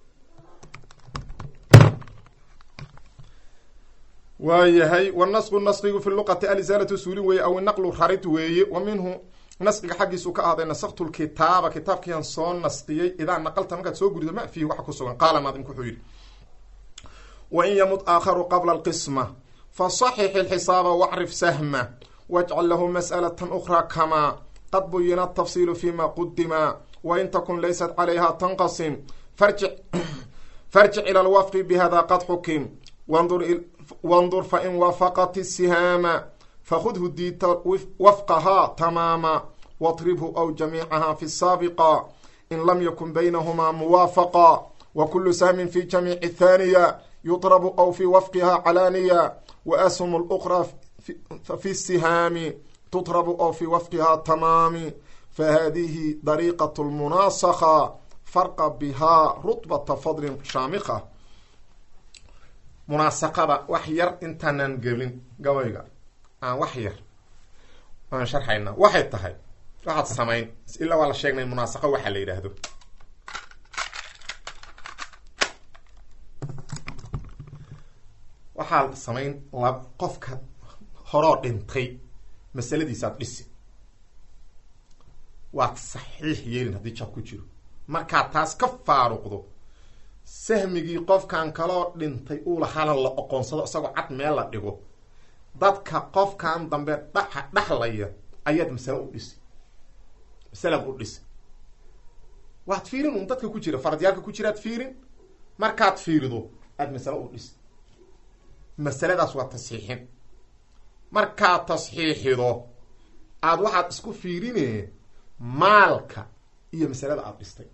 waayahay wanasqu nasqigu fi luqati alizaalatu suulin weeye aw naqlu rarid weeye wa minhu nasqiga xaggiisu ka ahday nasaktu lkitaaba kitaabkiian soo nasqiyey idaa naqalta markaad soo guurido maa fiihi waxa ku sugan qaala naadimku wuxuu yidhi wain yamut aakharu qabla alqisma fasaxix ilxisaaba wacrif sahma wajcal lahu mas'alatan ukhraa kamaa qad buyina atafsiilu fima qudima wain takun laysat calayha tanqasim farjic farjic ila alwafqi bihada qad xukim wandur wandur fain waafaqat isihaama fakhudhu diita wafqahaa tamaama watribhu aw jamiicaha fi saabiqa in lam yakun baynahumaa muwaafaqa wa kulu sahmin fi jamiici thaniya yudrabu aw fi wafqiha calaaniya wa ashum luqra fi sihaami tudrabu aw fi wafqiha tamaami fahadihi dariiqat lmunaasakha farqa bihaa rutbata fadlin shaamika munaasaqada wax yar intaanan gelin gabayga aan wax yar aan sharxayna waxay tahay waxaad samayn ilaa waa la sheegnay munaasaqo waxaa la yidhaahdo waxaad samayn lab qofka horoo dhintay masaladiisaad dhisi waad saxiix yeelin haddii jab ku jiro markaad taas ka faaruqdo sahmigii qofkan kaloo dhintay uu lahaana la oqoonsado isagoo cad meel la dhigo dadka qofkan dambe dha dhaxlaya ayaad masale u dhisi masalaad u dhisi waad fiirin un dadka ku jira faradyaalka ku jiraad fiirin markaad fiirido aad masale u dhisi masaladaas waa tasxiixin markaad tasxiixido aad waxaad isku fiirine maalka iyo masalada aada dhistay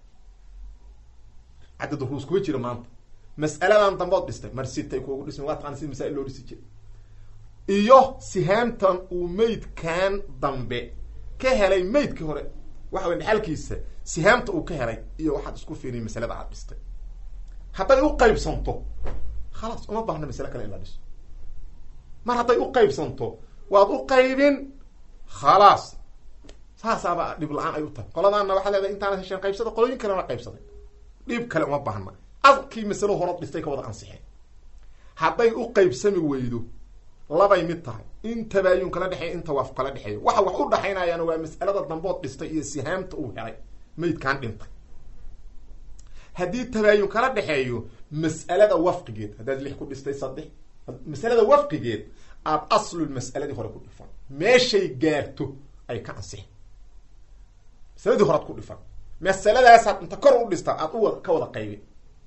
cadad ruus kuma jira maanta mas'aladan dambood dhistay marsitay kuugu dhismi waa taqana sida masail loo dhisi jira iyo sihaamtan uu meydkan dambe ka helay meydkii hore waxa wey dhexalkiisa sihaamta uu ka helay iyo waxaad isku fiiriy masalada aad dhistay hadday u qaybsanto khalaas uma baahna masale kale in la dhiso mar hadday u qaybsanto waad u qaybin khalaas saasaaba dhib la-aan ay u tahay qoladaana waxaa leedahay intaana hesheen qaybsada qolooyin kalena qaybsaday dhib kale uma baahna adkii masalo horood dhistay ka wada ansixeen hadday u qaybsami weydo labay mid tahay in tabaayun kala dhexeeya in tawaaf kala dhexeeyo waxa wax u dhaxaynayaana waa mas'alada dambood dhistay iyo sihaamta uu helay meydkaan dhintay haddii tabaayun kala dhexeeyo mas'alada wafqigeed haddaad lix ku dhistay saddex masalada wafqigeed aada aslul mas'aladii hore ku dhifan meeshay gaarto ay ka ansixin masaladii horead ku dhifan masaladaasaad inta kor u dhistaa aad u ka wada qaybin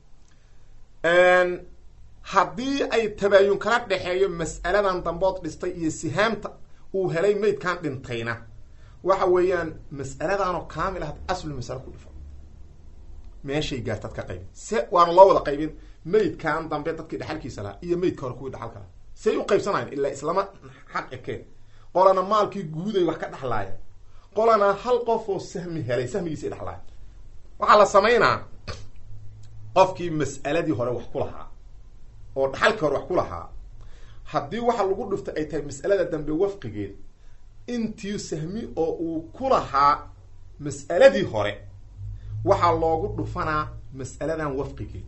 haddii ay tabaayun kala dhexeeyo mas'aladan dambood dhistay iyo sihaamta uu helay meydkan dhintayna waxa weeyaan mas'aladanoo kaamil ah aslu masale ku dhifan meeshay gaartaad ka qaybin se waana loo wada qaybin meydkan dambe dadkii dhexalkiisa lahaa iyo meydka hore kuwii dhexalka lahaa say u qaybsanayan ilaa islama xaq ekeen qolana maalkii guuday wax ka dhexlaaya qolana hal qof oo sahmi helay sahmigiisa dhexlaaya waxaa la samaynaa qofkii mas'aladii hore wax ku lahaa oo dhaxalkii hore wax ku lahaa haddii waxa lagu dhiftay ay tahay mas'alada dambe wafqigeed intii sahmi oo uu ku lahaa mas'aladii hore waxaa loogu dhufanaa mas'aladan wafqigeed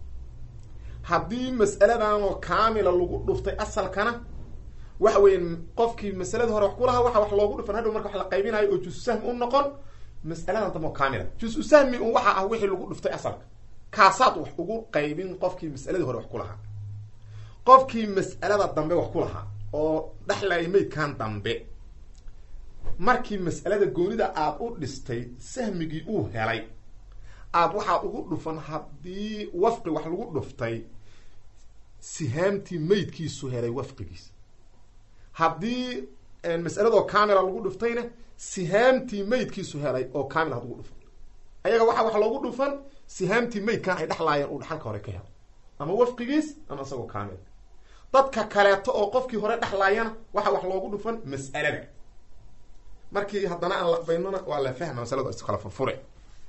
haddii mas'aladan oo kaamila lagu dhuftay asalkana waxa weya qofkii masaladii hore wax ku lahaa waxa wax loogu dhufan hadhow marka wax la qaybinayo oo jusu sahmi u noqon mas'aladan dambe oo kaamila jusu sahmi un waxa ah wixii lagu dhuftay asalka kaasaad wax ugu qaybin qofkii mas'aladii hore wax ku lahaa qofkii mas'alada dambe wax ku lahaa oo dhexlaya meydkan dambe markii mas'alada goonida aada u dhistay sahmigii uu helay aada waxaa ugu dhufan haddii wafqi wax lagu dhuftay sihaamtii meydkiisu helay wafqigiisa haddii mas'aladoo kaamila lagu dhuftayna sihaamtii meydkiisu helay oo kaamil had ugu dhufan ayaga waxaa wax loogu dhufan sihaamtii meydkan ay dhexlaayeen uu dhaxalka hore ka helay ama wafqigiis ama isagoo kaamil dadka kaleeto oo qofkii hore dhexlaayana waxaa wax loogu dhufan mas'alada markii haddana aan laqbaynona waa la fahma masalada iskala furfure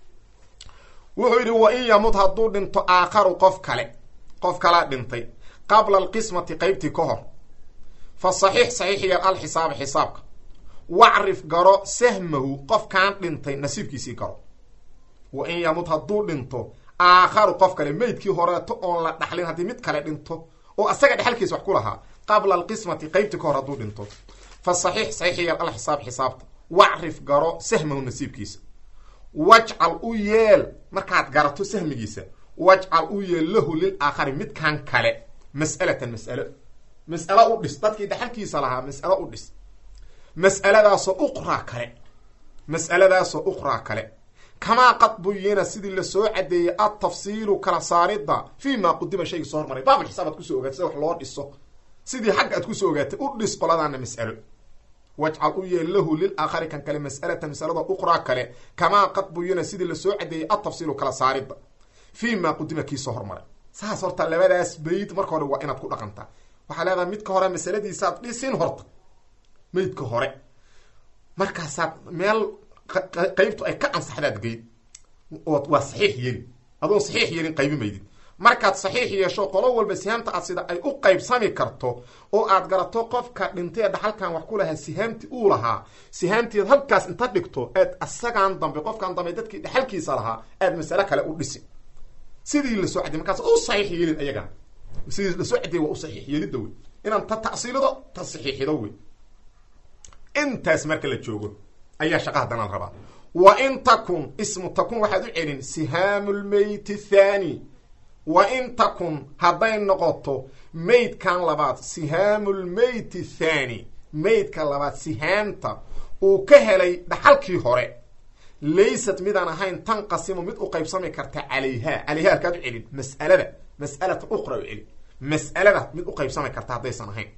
wuxuu yidhi wa in yamut hadduu dhinto aakharu qof kale qof kalaa dhintay qabla alqismati qeybtii ka hor fa saxiix saxiixiya alxisaaba xisaabka wacrif garo sahmahu qofkaan dhintay nasiibkiisii garo wa in yamut hadduu dhinto aakharu qof kale meydkii horeeto oon la dhaxlin haddii mid kale dhinto oo asaga dhexalkiisa wax ku lahaa qabla alqismati qeybtii ka hor hadduu dhinto fa saxiix saxiixiya alxisaab xisaabta wacrif garo sahmahu nasiibkiisa wajcal u yeel markaad garato sahmigiisa wajcal u yeel lahu lil aakhari midkan kale mas'alatan mas'alo mas'alo u dhis dadkii dhaxalkiisa lahaa mas'alo u dhis mas'aladaasoo uqraa kale mas'aladaasoo uqraa kale kamaa qad buyina sidii lasoo cadeeyey altafsiilu kala saaridda fii ma qudima shayga soo hormaray baabul xisaabaad kusoo ogaad sida wax loo dhiso sidii xagga aad kusoo ogaatay u dhis qoladaana mas'alo wajcal u yeel lahu lilaakhari kan kale mas'alatan masalada uqraa kale kamaa qad buyina sidii lasoo cadeeyey atafsiilu kala saaridda fii maa qudima kiisoo hormaray saas horta labadaas bayd marka hore waa inaad ku dhaqantaa waxaa leedahay midka hore masaladiisaad dhisin horta maydka hore markaasaad meel qeybtu ay ka ansaxdaad geyd ood waa saxiix yeli adoon saxiix yelin qaybi maydid markaad saxiix yeesho qolo walba sihaamta aad sida ay u qaybsami karto oo aad garato qofka dhintay ee dhaxalkan wax ku lahaa sihaamti uu lahaa sihaamtied halkaas inta dhigto aad asagaan dambe qofkan dambe dadkii dhaxalkiisa lahaa aad masale kale u dhisi sidii lasoo cadiyay markaas u saxiix yeelin ayagana sidii lasoo cadiyay waa u saxiix yeelidda wey inaan ta ta'siilido ta saxiixido wey intaas marka la joogo ayaa shaqa haddana la rabaa wa in takun ismu takun waxaad u celin sihaamu lmeyti thani wa in takun hadday noqoto maydkan labaad sihaamu lmeyti thani maydka labaad sihaamta uu ka helay dhaxalkii hore laysat midaan ahayn tanqasimu mid u qaybsami karta calayha calayha halkaad u celin mas'alada mas'alata uqra u celin mas'alada mid u qaybsami karta haddaysan ahayn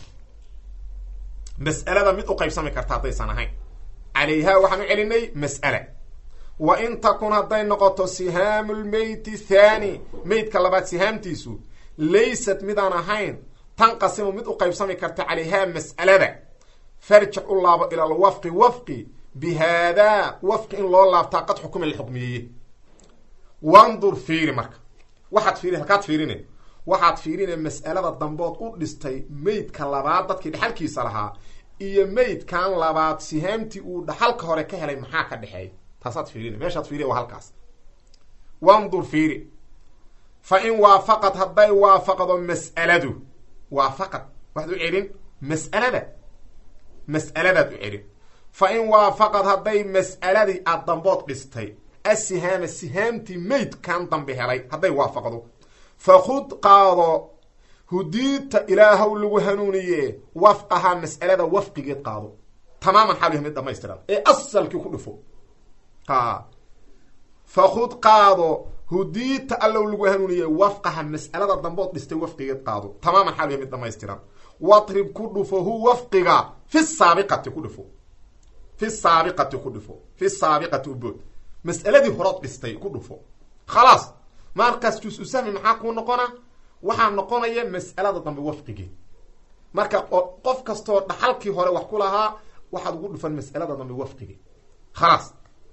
mas'alada mid u qaybsami karta haddaysan ahayn calayha waxaan u celinay mas'ala wa in takun hadday noqoto sihaamu lmeyti thani meydka labaad sihaamtiisu laysat midaan ahayn tanqasimu mid u qaybsami karta calayha mas'alada farjic u laabo ila alwafqi wafqi bi haadaa wafqi in loo laabtaa qad xukuma la xukmiyeeye wandur fiiri marka waxaad fiiri halkaad fiirine waxaad fiirine mas'alada dambood u dhistay meydka labaad dadkii dhexalkiisa lahaa iyo meydkan labaad sihaamtii uu dhaxalka hore ka helay maxaa ka dhexeeya taasaad fiirin meeshaad fiiriya waa halkaas wandur fiiri fa in waafaqad hadday waafaqdo mas'aladu waafaqad waxaad u celin mas'alada mas'aladaad u celin fa in waafaqad hadday mas'aladii aad dambood dhistay asihaama sihaamtii meydkan dambe helay hadday waafaqdo fakhud qaado hudiidta ilaahow lagu hanuuniye wafqahaa mas'alada wafqigeed qaado tamaaman xaal yahay mid dhamaystiran ee asalkii ku dhufo a fakhud qaado hudiidta allow lagu hanuuniye wafqaha mas'alada dambood dhistay wafqigeed qaado tamaaman xaal yahay mid dhamaystiran watrib ku dhufo hu wafqiga fi saabiqati ku dhufo fi saabiqati ku dhufo fi saabiqati ubood mas'aladii horood dhistay ku dhufo khalaas markaas jus-u sahmi maxaa kuu noqona waxaa noqonaya mas'alada dambe wafqigeed marka qof kastoo dhaxalkii hore wax ku lahaa waxaad ugu dhufan mas'alada dambe wafqigeed khalaas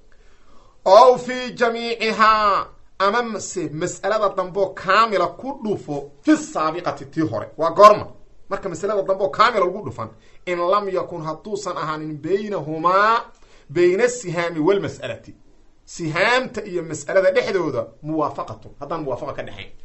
ow fii jamiicihaa ama mase mas'alada dambeo kaamila ku dhufo fi saabiqati tii hore waa goorma marka masalada dambe oo kaamila ugu dhufan in lam yakun hadduusan ahaanin baynahumaa bayna asihaami walmas'alati sihaamta iyo mas'alada dhexdooda muwaafaqatu haddaan muwaafaqa ka dhexayn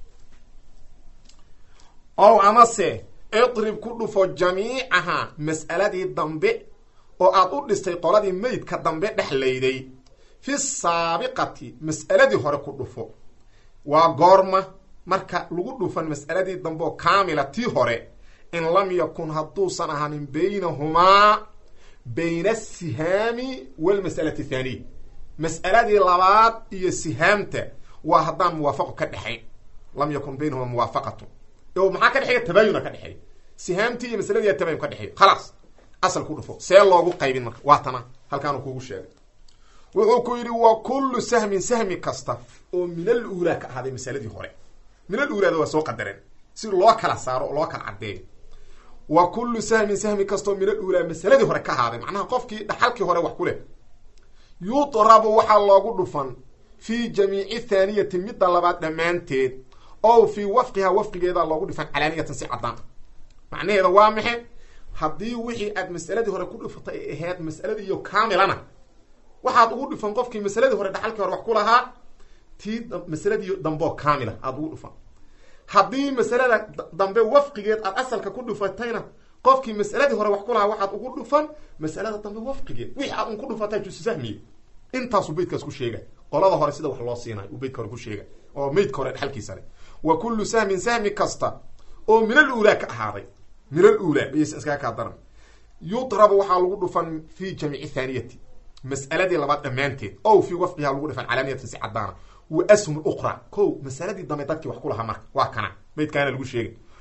ow amase idrib ku dhufo jamiicahaa mas'aladii dambe oo aad u dhistay qoladii meydka dambe dhexlayday fi saabiqati mas'aladii hore ku dhufo waa goorma marka lagu dhufan mas'aladii dambe oo kaamila tii hore in lam yakun hadduusan ahaanin baynahumaa bayna asihaami walmas'alati thaaniya mas'aladii labaad iyo sihaamta waa haddaan muwaafaqo ka dhexayn lam yakun baynahumaa muwaafaqatu o maxaa ka dhexeeya tabaayuna ka dhexeeya sihaamtii iyo masaladiiya tabayun ka dhexeeya khalaas asal ku dhufo see loogu qaybin marka waa tana halkaanu kugu sheegay wuxuu ku yidhi wa kullu sahmin sahmi kasta oo min al uulaa ka ahaaday masaladii hore min al uulaada waa soo qadareen si loo kala saaro oo loo kala caddeeyo wa kullu sahmin sahmi kastaoo min al uulaa masaladii hore ka ahaaday macnaha qofkii dhaxalkii hore wax ku leh yudrabu waxaa loogu dhufan fii jamiici thaaniyati midda labaad dhammaanteed o fii wafqihaa wafqigeedaa loogu dhifan calaaniyatan si caddaan macnaheeda waa maxe haddii wixii aad mas'aladii hore ku dhifatay ay ahayd mas'aladiiyo kaamilana waxaad ugu dhifan qofkii masaladii hore dhaxalkii hore wax ku lahaa tii masaladii dambeo kaamila aada ugu dhufan haddii masalada dambe wafqigeed aad asalka ku dhufatayna qofkii mas'aladii hore wax ku lahaa waxaad ugu dhufan masalada dambe wafqigeed wixii aad un ku dhufatay jusu sahmiye intaasuu beydkaas ku sheegay qolada hore sida wax loo siinayo uu beydka hore ku sheegay oo meydka hore dhexalkiisa leh wa kullu sahmin sahmi kasta oo min al uulaa ka ahaaday min al uulaa bayaysa iskaga kaa daran yudrabu waxaa lagu dhufan fi jamiici thaaniyati mas'aladii labaad dhammaanteed o fii wafqihaa lagu dhifan calaaniyatan si caddaana wa ashum uqra ko masaladii dambe dadkii wax ku lahaa marka waa kana meydkaana lagu sheegay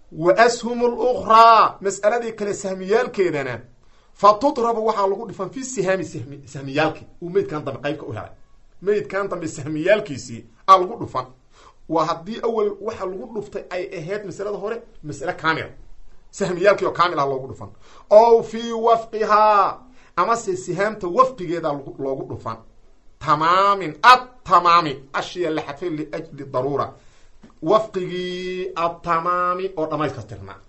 wa ashum lukhraa mas'aladii kale sahmiyaalkeedana fa tudrabu waxaa lagu dhifan fi sihaami sahmi sahmiyaalki uu meydkan dambe qaybka u helay meydkan dambe sahmiyaalkiisii aa lagu dhufan waa haddii awel waxa lagu dhuftay ay ahayd masalada hore masale kaamila sahmiyaalkii oo kaamil ah loogu dhufan ow fii wafqihaa amase sihaamta wafqigeeda loogu dhufan tamaamin atamaami ashiya la xadfay liajli daruura wafqigii atamaami oo dhamaystirnaa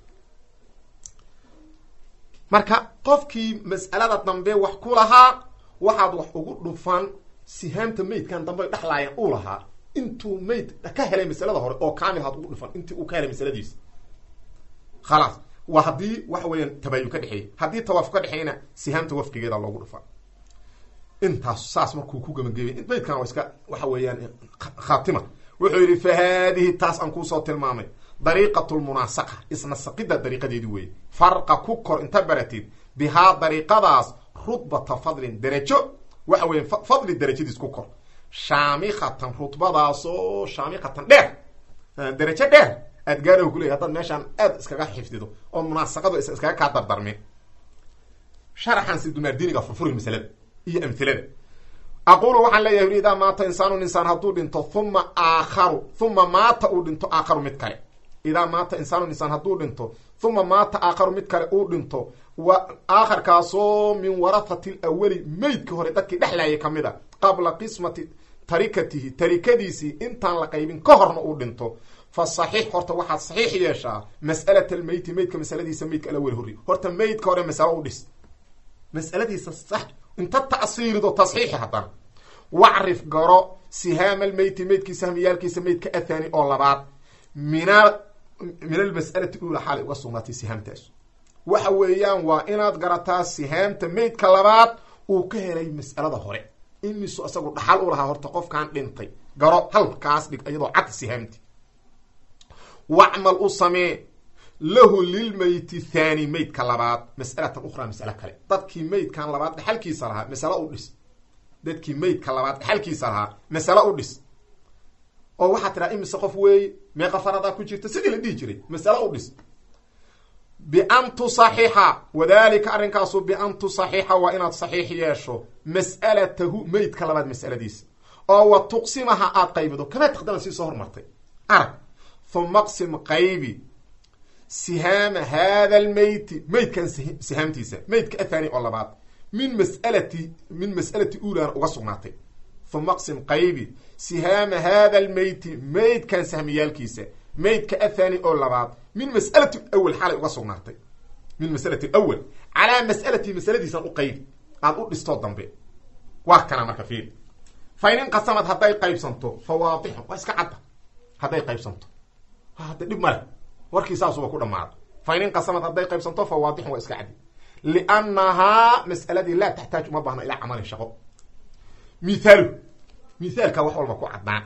marka qofkii mas'alada dambe wax ku lahaa waxaad wax ugu dhufan sihaamta meydkan dambe dhexlaayeen uu lahaa intuu meyd ka helay masalada hore oo kaamil haad ugu dhufan intii uu ka helay masaladiisa khalaas waa haddii waxa weeyaan tabaayun ka dhexeeyey haddii tawaafuk ka dhexeeyna sihaamta wafqigeeda loogu dhufan intaas saas markuu ku gabagabay meydkan waa iska waxa weeyaan khaatima wuxuu yidhi fa haadihi taas aan kuusoo tilmaamay dariiqat lmunaasaqa isna saqida dariiqadeedi weeye farqa ku kor inta baratid bihaa dariiqadaas rudbata fadlin derajo waxa weya fadli derajadiis ku kor shaamikatan rudbadaasoo shaamikatan dheer derajo dheer aad gaaraho kuley haddaad meeshaan aad iskaga xifdido oo munaasaqadu is iskaga kaa dardarmin sharaxan si dumaardiiniga furfuri masalada iyo amhilada aqulu waxaan leeyahay uri idaa maata insaanun insaan hadduu dhinto huma aakharu huma maata uu dhinto aakharu mid kale idaa maata insaanun insaan hadduu dhinto huma maata aakharu mid kale uu dhinto wa aakharkaasoo min warahati lawali meydkii hore dadkii dhexlaayay ka mid a qabla qismati tarikatihi tarikadiisii intaan la qaybin ka horna uu dhinto fa saxiix horta waxaad saxiix yeeshaa mas'alat almeyti meydka masaladiisa meydka alawel horri horta meydka hore masalo u dhis mas'aladiisa sax inta ta'siilido tasxiixi haddana wacrif garo sihaama almeyti meydkii sahmiyaalkiisa meydka athani oo labaad mina min almas'alati ula xaalay uga sugnaatay sihaamtaas waxa weeyaan waa inaad garataa sihaamta meydka labaad uu ka helay mas'alada hore imisu isagu dhaxal u lahaa horta qofkan dhintay garo halkaas dhig iyadoo cad sihaamti wacmal u samee lahu lilmeyti thani meydka labaad mas'alatan ukhraa mas'alo kale dadkii meydkan labaad dhexalkiisa lahaa masalo u dhis dadkii meydka labaad dhexalkiisa lahaa masalo u dhis oo waxaa tidhaha imise qof weeye meeqa faradaa ku jirta sidii la dhihi jiray masalo u dhis bian tusaxixa wadalika arrinkaasu bian tusaxixa waa inaad saxiix yeesho mas'alatahu meydka labaad mas'aladiisa oo wa tuqsimaha aad qaybido kama taqdama sii soo hormartay arag huma qsim qaybi sihaama hada almeyti meydkan sihaamtiisa meydka athani oo labaad min masalati min mas'alati uulaana uga sugnaatay huma qsim qaybi sihaama hada almeyti meydkan sahmiyaalkiisa meydka athani oo labaad min mas'alati awel xalay uga sugnaatay min masalati awel calaa mas'alati masaladiisan u qaybi aada u dhistoo dambe waa kana marka fiir fa in inqasamad hadday qaybsanto fa waadixun waa iska cadda hadday qaybsanto hadda dhib male warkii saasuba ku dhamaada fa in inqasamad hadday qaybsanto fa waadixun waa iska caddi liannahaa mas'aladii laa taxtaaj uma baahna ilaa camalin shaqo mithaalu mithaalka wax walba ku caddaan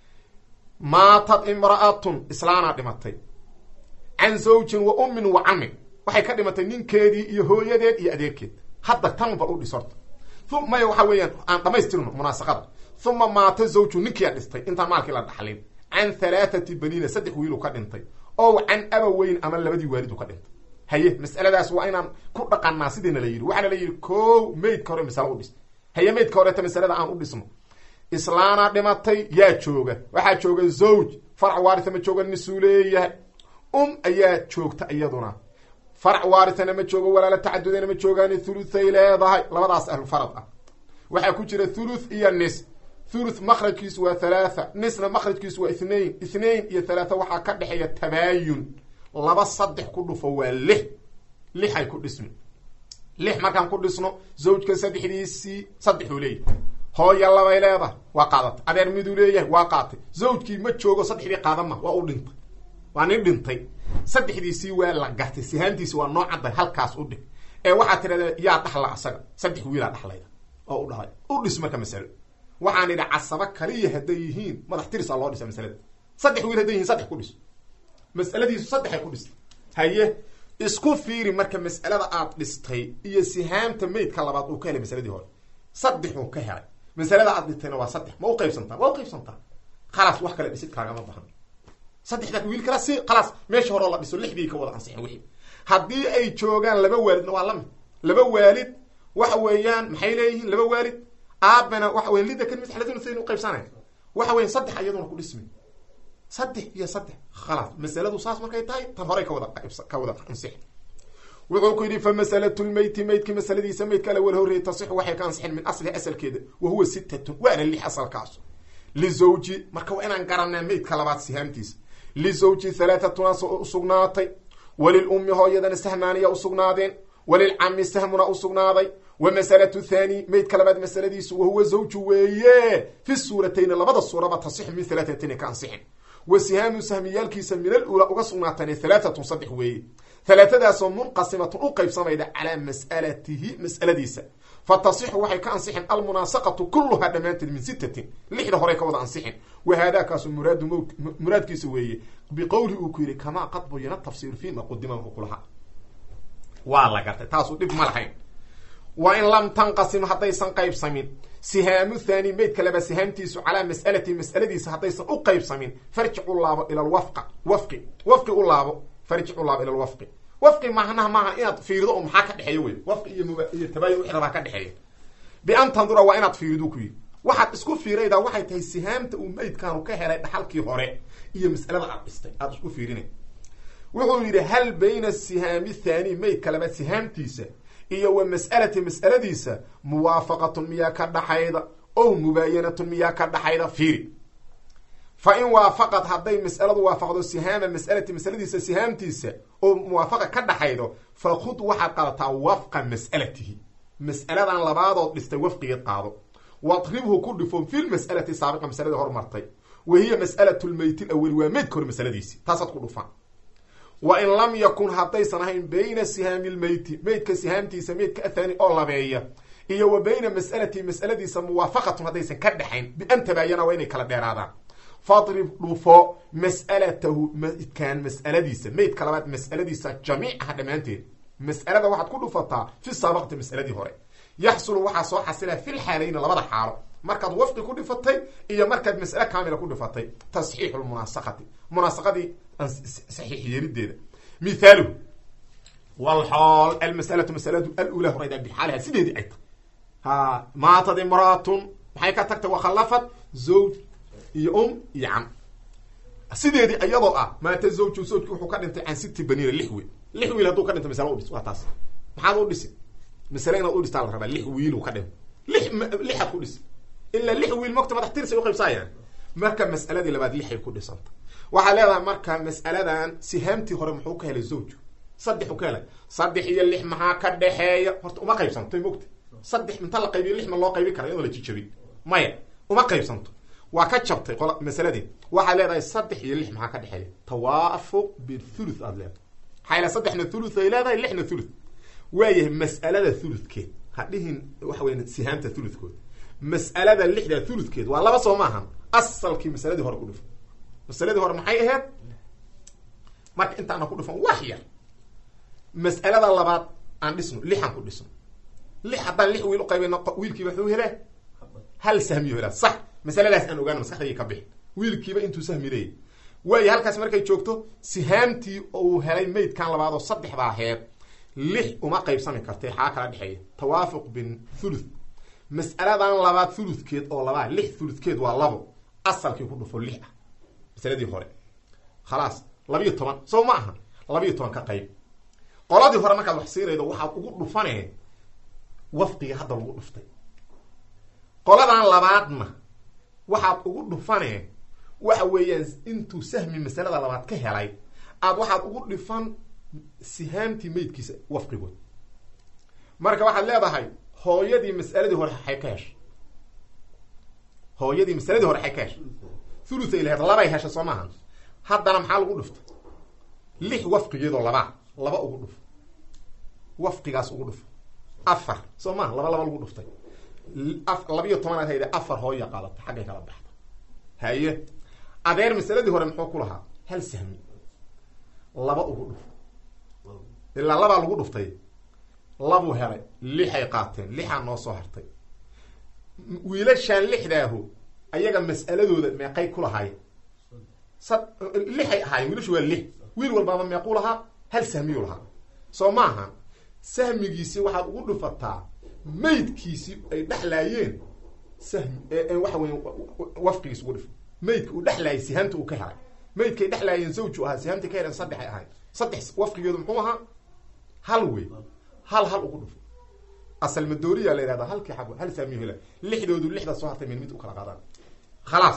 maatad imra'atun islaanaa dhimatay can zawjin wa ummin wa camin waxay ka dhimatay ninkeedii iyo hooyadeed iyo adeerkeed hadda tanba u dhis horta maya waxa weeyaan aan dhamaystirno munaasaqada uma maata zawju ninkiia dhistay intaan maalkii la dhaxlin can halaathati baniina saddex wiilu ka dhintay ow can abaweyn ama labadii waalidu ka dhintay haye mas'aladaas waa inaan ku dhaqanaa sidiina la yidhi waxaana la yidhi ko meydka hore masalo u dhis haye meydka horeeta masalada aan u dhisno islaana dhimatay yaa jooga waxaa jooga zawj farac waaritha ma jooga nisuu leeyahay um ayaa joogta iyaduna farac waarithana ma joogo walaala tacadudana ma joogaan thuluthay leedahay labadaas ahlufarad ah waxaa ku jira thuluth iyo nis thuluth makrajkiisu waa thalaatha nisna makrajkiisu waa ithnain ithnain iyo thalaatha waxaa ka dhexeeya tabaayun laba saddex ku dhufo waa lix lixay ku dhismi lix markaan ku dhisno zawjka saddexdiisii saddexuu leeyahay hooya labay leedahay waa qaadatay adeer miduu leeyahay waa qaatay zawjkii ma joogo saddexdii qaadama waa u dhintay waa nin dhintay saddexdiisii waa la gartay sihaantiisi waa noo cadday halkaas u dhig ee waxaa tidhahda yaa dhaxla asaga saddex wiilaa dhaxlayda oo u dhahay u dhis marka masalo waxaan idhi casabo kaliya hadday yihiin madax tirisa loo dhisa masalada saddex wiil hadday yihiin saddex ku dhis mas'aladiisu saddexay ku dhistay haye isku fiiri marka mas'alada aad dhistay iyo sihaamta meydka labaad uu ka helay masaladii hore saddexuu ka helay masalada aad dhistayna waa saddex ma u qaybsantaa waa u qaybsantaa khalaas wax kale dhisid kaagama bahan saddexda wiil kala si khalaas meesha horeo la dhiso lixdii ka wada ansixin wixii haddii ay joogaan laba waalidna waa lamid laba waalid waxa weeyaan maxay leeyihiin laba waalid aabana waxa weya lida kan masalatin sayn uqaybsanay waxa weya saddex iyaduna ku dhismi saddex iyo saddex khalaas masaladu saas markay tahay tan horey ka wada ka wada ansixin wuxuu ku yidhi fa masalatu lmeyti meydki masaladiisa meydka ala wala horreeyay tasixu waxay ka ansixin min aslihi asalkeeda wa huwa sittatun waana lix asalkaasu lizawji marka waa inaan garanaa meydka labaad sihaamtiisa lizawji halaatatuna usugnaatay walilummi hooyadana sahmaaniya usugnaadeen walilcami sahmuna usugnaaday wa masalatu thani meydka labaad masaladiisu wahuwa zawju weeye fi suuratayni labada suuraba tasixu min halaatatin ka ansixin wa sihaamu sahmiyaalkiisa min al ula uga sugnaatane halaatatun saddex weeye halaatadaasoo munqasimatun u qaybsamayda calaa mas'alatihi mas'aladiisa fa tasixu waxay ka ansixin almunaasaqatu kuluhaa dhammaanteed min sittatin lixda horey ka wada ansixin wa haadaakaasu muraadu mowt muraadkiisa weeye biqowli uu ku yidhi kamaa qad buyina tafsiiru fiima qudima wuxuu kulahaa waa la gartay taasuu dhib ma lahayn wa in lam tanqasim haddaysan qaybsamin sihaamu thani meydka laba sihaamtiisu calaa mas'alati mas'aladiisa haddaysan u qaybsamin farjic u laabo ila lwafqa wafqi wafqi u laabo farjic u laabo ila lwafqi wafqi macnaha maaha inaad fiirido oo maxaa ka dhexeeya wey wafqi iyo mub iyo tabaayun wixi rabaa ka dhexeeya bian tandura waa inaad fiiridu ku yidhi waxaad isku fiiraydaa waxay tahay sihaamta uu meydkaanu ka helay dhaxalkii hore iyo mas'alada aad dhistay aada isku fiirinay wuxuu yidhi hal bayna sihaami thani meydka laba sihaamtiisa iyo wa mas'alati mas'aladiisa muwaafaqatun miyaa ka dhaxayda ow mubaayanatun miyaa ka dhaxayda fiiri fa in waafaqad hadday mas'aladu waafaqdo sihaama mas'alati mas'aladiisa sihaamtiisa oo muwaafaqa ka dhaxaydo fa khud waxaad qaadataa wafqa mas'alatihi mas'aladan labaadood dhistay wafqigeed qaado wadribhu ku dhifo fi lmas'alati saabiqa masaladii hormartay wa hiya mas'alatu lmeyti laweli waa meydka hore masaladiisi taasaad ku dhufaan wa in lam yakun haddaysan ahayn bayna sihaami lmeyti meydka sihaamtiisa meydka athani oo labeeya iyo wa bayna mas'alatihi mas'aladiisa muwaafaqatun haddaysan ka dhexayn bian tabaayana waa inay kala dheeraadaan fadrib dhufo mas'alatahu meydkan mas'aladiisa meydka labaad mas'aladiisa jamiicaha dhammaanteed mas'alada waxaad ku dhufataa fi saabaqati mas'aladii hore yaxsulu waxaa soo xasilaa fil xaalayni labada xaalo markaad wafqi ku dhifatay iyo markaad mas'ale kaamila ku dhifatay tasxiixu lmunaasaqati munaasaqadii saxiix yeelideeda mithaaluhu walxool almas'alatu masaladu alula horayda bixaaliha sideedii ay tahay ha maatad imraatun maxay ka tagtay wakhallafad zawj iyo um iyo cam sideedii iyadoo ah maata zawju zawjki wuxuu ka dhintay can siti baniina lix wiil lix wiil hadduu ka dhintay masale udhis waa taas maxaad u dhisi masale inaad u dhistaa la rabaa lix wiiluu ka dhintay lix lixaad ku dhisi ilaa lix wiil mogta madax tirsay uqaybsaayaan marka mas'aladii labaad lixay ku dhisanta waxaa leedahay marka mas'aladan sihaamtii hore muxuu ka helay zawju saddexu ka helay saddex iyo lix maxaa ka dhexeeya horta uma qaybsanto mogta saddex inta la qaybiyo lix ma loo qaybi kara iyadoo la jijabin maya uma qaybsanto waa ka jabtay qol masaladii waxaad leedahay saddex iyo lix maxaa ka dhexeeya tawaafuq bithuluth aad leedahay maxaa ila saddexna thuluth ay leedahay lixna thuluth waayahay mas'alada thuluthkeed ha dhihin waxa weya sihaamta thuluthkood mas'alada lixda thuluthkeed waa laba soo maahan asalkii masaladii hore ku dhufan masaladii hore maxay ahayd marka intaana ku dhufan wax yar mas'alada labaad aan dhisno lixaan ku dhisno lix haddaan lix wiil uqaybeyno wiilkiiba wuxuu helaa hal sahmiyo helaa sax masaladaas aan ogaano maskaxdayga ka bixin wiilkiiba intuu sahmi leeyay waayo halkaas markay joogto sihaamtii uu helay maydkan labaad oo saddexda aheed lix uma qaybsami kartay xaa kala dhexeeya tawaafuq bin thuluth mas'aladan labaad thuluthkeed oo labaa lix thuluthkeed waa labo asalkii ku dhufo lix ah masaladii hore khalaas labiyo toban soo ma aha labiyo toban ka qayb qoladii hore markaad wax siinaydo waxaad ugu dhufanee wafqiga hadda lagu dhuftay qoladan labaadna waxaad ugu dhufanee waxa weeyaan intuu sahmi masalada labaad ka helay aad waxaad ugu dhifan sihaamtii meydkiisa wafqigood marka waxaad leedahay hooyadii mas'aladii hore xay ka heshay hooyadii masaladii hore xay ka heshay thuluthay laheed labay heshay soo maaha haddana maxaa lagu dhufta lix wafqigeedoo labaa laba ugu dhuf wafqigaas ugu dhuf afar soo maha laba laba lagu dhuftay labiyo tobanaad hayde afar hooya qaadata xaggay kala baxda haye adeer masaladii hore muxuu ku lahaa hal sahmi laba ugu dhuf ilaa labaa lagu dhuftay labuu helay lixay qaateen lixaa noo soo hartay wiilashaan lixdaahu ayaga mas'aladooda meeqay ku lahaayeen lixay ahaayeen wiilashu waa lix wiil walbaaba meequu lahaa hal sahmiyuu lahaa soo maaha sahmigiisi waxaad ugu dhufataa maydkiisi ay dhexlaayeen sahmi waxa weya wafqigiis ugu dhif maydka uu dhexlaayay sihaamta uu ka helay maydkay dhexlaayeen zawju ahaa sihaamta ka heleen saddexay ahayd saddex wafqigeedu muxuu ahaa hal wey hal hal ugu dhufo asal madooriya la yihahda halkii xab hal saamiyo hela lixdoodu lixda soo hartay min mid u kala qaadaan khalaas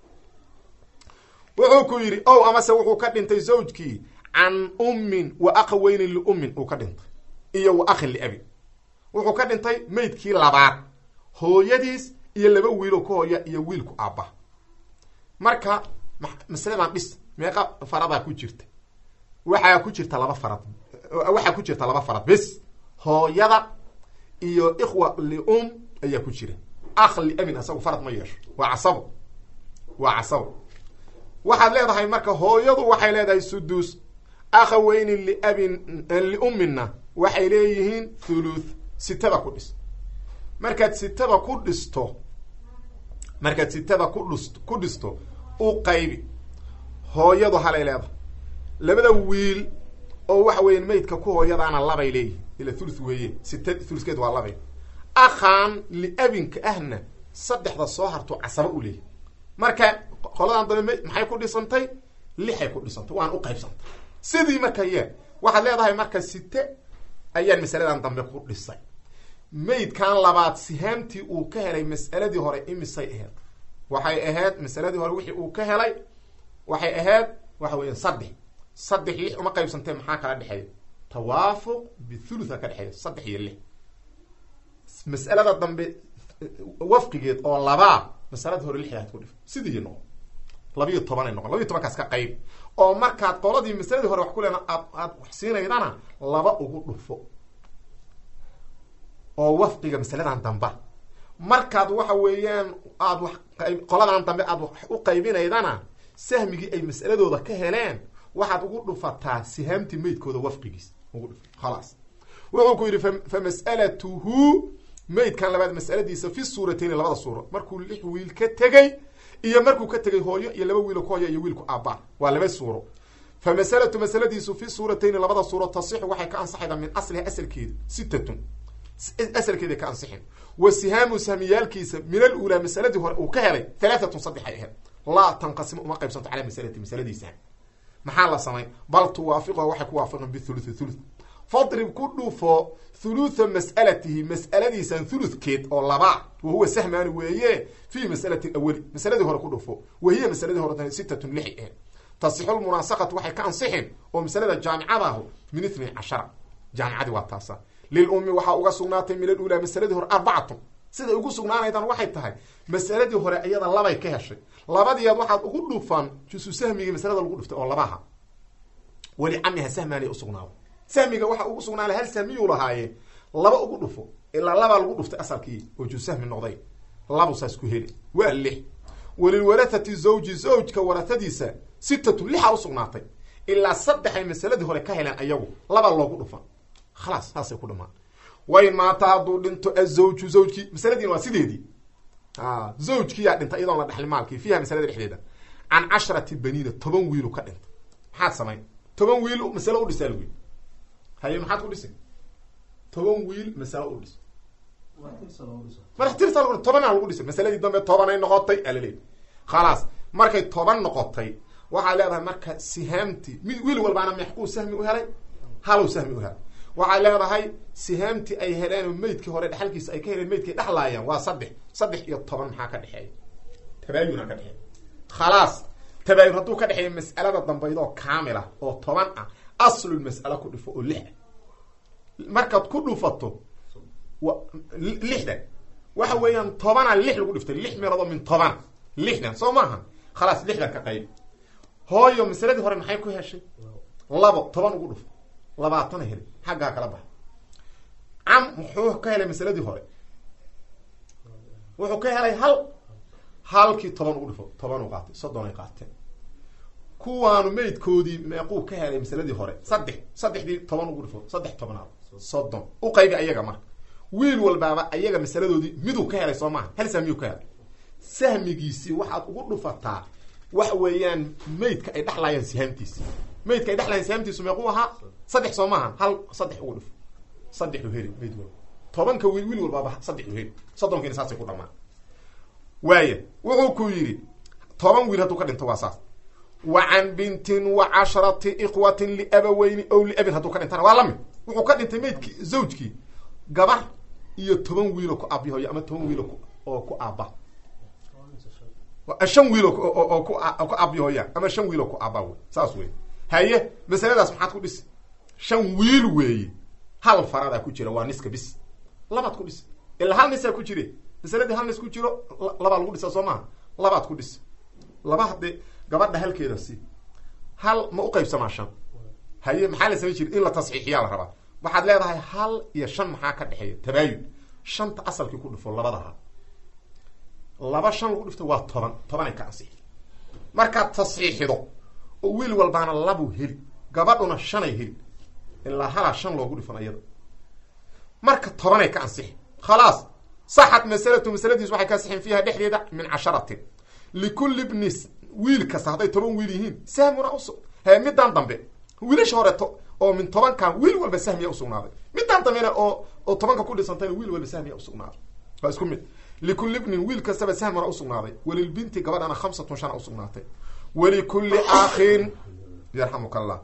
wuxuu ku yidhi ow amase wuxuu ka dhintay zawjkii can ummin wa aqaweynin liummin uu ka dhintay iyo wa akhin liabin wuxuu ka dhintay maydkii labaad hooyadiis iyo laba wiiloo ka hooya iyo wiilku aabba marka masaladan dhis meeqa faradaa ku jirta waxaa ku jirta laba farad waxaa ku jirta laba farad bes hooyada iyo ikhwa lium ayaa ku jira akh liabin asagu farad ma yeesho waa casabo waa casabo waxaad leedahay marka hooyadu waxay leedahay sudus akhaweyni liabin liummina waxay leeyihiin thuluth sitada ku dhis markaad sitada ku dhisto markaad sitada ku dhis ku dhisto u qaybi hooyadu halay leedahay labada wiil oo waxa weya maydka ku hooyadaana labay leeyihin ila thuluth weeye sita thuluthkeed waa labay akhaan liabinka ahna saddexda soo harto casaba u leeyahy marka qoladan dambe maxay ku dhisantay lixay ku dhisantay waan u qaybsantay sidii marka yee waxaad leedahay marka site ayaan masaladan dambe ku dhisay maydkan labaad sihaamtii uu ka helay mas'aladii hore imisay aheyd waxay ahayd masaladii hore wixii uu ka helay waxay ahayd waxa weya saddex saddex lix uma qaybsantee maxaa kala dhexeeya tawaafuq bithulutha ka dhexeeya saddex iyo lix mas'alada dambe wafqigeed oo labaa masaladii hore lixdaad ku dhif sidii noqon labiyo tobanay noqon labiyo tobankaas ka qayb oo markaad qoladii masaladii hore wax ku leena aad aad wax siinaydana laba ugu dhufo oo wafqiga masaladan damba markaad waxa weeyaan aad wax qoladan dambe aad wax u qaybinaydana sahmigii ay mas'aladooda ka heleen waxaad ugu dhufataa sihaamtii maydkooda wafqigiis ugu dhuf khalaas wuxuu ku yidhi fa mas'alatuhu maydkan labaad mas'aladiisa fi suuratayni labada suuro markuu lix wiil ka tegey iyo markuu ka tegay hooyo iyo laba wiilo ka hooya iyo wiilku aabba waa laba suuro fa masalatu masaladiisu fi suuratayni labada suuro tasixu waxay ka ansaxaydaa min asliha asalkeeda sittatun asalkeeday ka ansixin wa sihaamu sahmiyaalkiisa min aluulaa masaladii hore uu ka helay halaatatun saddex ay ahayd laa tanqasimu uma qaybsanto calaa masalati masaladiisa maxaa la samay bal tuwaafiqha waxay ku waafaqeen bithuluthi thuluth fadrib ku dhufo thulutha mas'alatihi mas'aladiisan thuluthkeed oo labaa wahuwa sahmaani weeye fii masalati awali masaladii hore ku dhufo wahiya masaladii hore sittatun lixi ahayd tasixu lmunaasaqatu waxay ka ansixin oo masalada jaamicadaahu min ithnay cashara jaamicadii waa taasa lilummi waxaa uga sugnaatay min aluulaa masaladii hore arbacatun siday ugu sugnaanaydan waxay tahay masaladii hore iyada labay ka heshay labadiiad waxaad ugu dhufan jusu sahmigii masalada lagu dhuftay oo labaha weli camiha sahmaanay usugnaado sahmiga waxa ugu sugnaanay hal sahmiyuu lahaaye laba ugu dhufo ilaa labaa lagu dhuftay asalkii oo jusu sahmi noqday labu saas ku heli waa lix walilwarathati zawji zawjka warahadiisa sitatu lixa usugnaatay ilaa saddexay masaladii hore ka heleen ayagu laba loogu dhufan khalaas saasay ku dhamaan wayn maata hadduu dhinto azawju zawjkii masaladiina waa sideedii zawjkiyaa dhintay iyadoon la dhexli maalkii fiiha masalada dhexdeeda can casharati baniina toban wiilu ka dhintay maxaad samayn toban wiil masalo u dhisaa lagu haye maxaad ku dhisi toban wiil masalo u dhis madaxtirsa lagu tobanaa lagu dhisay masaladii dambe tobanay noqotay alaleey khalaas markay toban noqotay waxaad leedahay marka sihaamtii mid wiil walbaana meexkuu sahmi u helay halow sahmi u helay waxaad leedahay sihaamtii ay heleen oo meydkii hore dhexalkiisa ay ka heleen meydkay dhexlaayaan waa saddex saddex iyo toban maxaa ka dhexeeya tabaayuna ka dhexeeya khalaas tabaayun hadduu ka dhexeeya mas'alada dambaydoo kaamil ah oo toban ah aslul mas'alo ku dhufo oo lix ah markaad ku dhufato lixdan waxa weeyaan tobana lix lagu dhiftay lix meeloodoo min toban lixdan soo maaha khalaas lixdan ka qayb hooyo masaladii hore maxay ku heshay labo toban ugu dhufo labaatana helay xaggaa kala baxa cam muxuu ka helay masaladii hore wuxuu ka helay hal halkii toban ugu dhifo toban u qaatay soddon ay qaateen kuwaanu meydkoodii meequu ka helay masaladii hore saddex saddexdii toban ugu dhifo saddex tobnaad soddon u qaybi ayaga marka wiil walbaaba ayaga masaladoodii miduu ka helay soo maaha hal sahmiyuu ka helay sahmigiisii waxaad ugu dhufataa waxa weeyaan maydka ay dhexlaayaan sihaamtiisa maydka ay dhexlaayaan sihaamtiisu meequu ahaa saddex soo maaha hal saddex ugu dhif saddexu heli mayd walba tobanka wiil wiil walbaaba saddexu heli soddonkiina saasay ku dhamaan waaya wuxuu ku yidhi toban wiil hadduu ka dhinto waa saas wa can bintin wa casharati ikhwatin liabaweyni ow liabin hadduu ka dhintana waa lamid wuxuu ka dhintay maydkii zawjkii gabar iyo toban wiiloo ku aabihoyo ama toban wiil oo ku aaba shan wiil oo ku aabihoya ama shan wiiloo ku aaba wey saas wey haye masaladaas maxaad ku dhisi shan wiil weeye hal faradaa ku jira waa niska bis labaad ku dhis ilaa hal nisaa ku jire masaladii hal nis ku jiro labaa lagu dhisa soo maha labaad ku dhis laba haddee gabadha halkeeda si hal ma uqaybsamaa shan haye maxaa la samayn jira in la tasxiixiyaa la rabaa waxaad leedahay hal iyo shan maxaa ka dhexeeya tabaayun shanta asalkii ku dhifo labadaha laba shan lagu dhifto waa toban tobanay ka ansixi markaad tasxiixido oo wiil walbaana labuu heli gabadhuna shanay heli ilaa halaa shan loogu dhifan iyada marka tobanay ka ansixi khalaas saxad masalatu masaladiis waxay ka ansixin fiiha dhexdeeda min casharatin likulli bni wiil kasta hadday toban wiil yihiin sahmuna usu he midaan dambe wiilasha horeeto oo min tobankan wiil walba sahmiya usugnaaday midaan dambena oo oo tobanka ku dhisantayna wiil walba sahmiya usugnaaday waa isku mid likulli bnin wiil kastaba sahmuna usugnaaday walilbinti gabadhana khamsatun shana usugnaatay walikulli akhin yarxamuka allah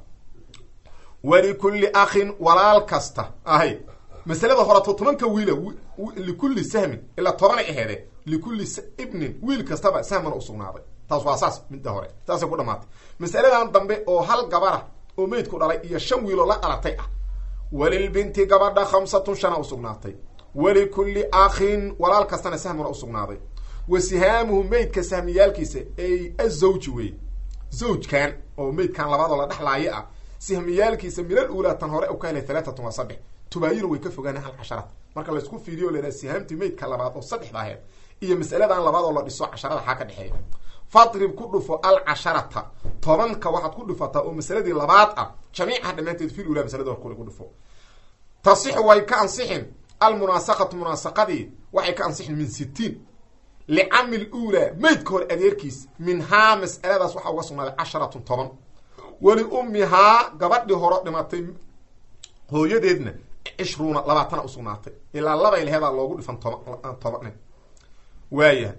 walikulli akhin walaal kasta ahay masalada horeto tobanka wiila likulli sahmin ilaa tobanay aheede likulli ibnin wiil kastaba sahmuna usugnaaday taas waa saas midda hore saasay ku dhamaatay masaladan dambe oo hal gabara oo meydku dhalay iyo shan wiiloo la dhalatay ah walilbinti gabadha khamsatun shana usugnaatay walikulli akhin walaal kastana sahmuna usugnaaday wa sihaamuhu meydka sahmiyaalkiisa ay azawji wey zawjkan oo meydkan labaadoo la dhexlaayo ah sahmiyaalkiisa minal uulaatan hore u ka helay talaatatun waa saddex tubaayina way ka fogaana hal casharad marka laysku fiiriyo lahaa sihaamtii meydka labaad oo saddexda aheed iyo masaladan labaad oo la dhiso casharada xaa ka dhexeeya fadrib ku dhufo alcasharata tobanka waxaad ku dhufataa oo masaladii labaad ah jamiicaha dhammaanteed fil ula masalada hor kule ku dhufo tasixu way ka ansixin almunaasaqatu munaasaqadii waxay ka ansixin min sitiin licami luulaa meydka hore adeerkiis minhaa mas'aladaas waxaa uga sugnaaday casharatun toban wali ummihaa gabadhii horo dhimatay hooyadeedna cishruuna labaatana usugnaatay ilaa labay laheedaa loogu dhifan toban toban waaya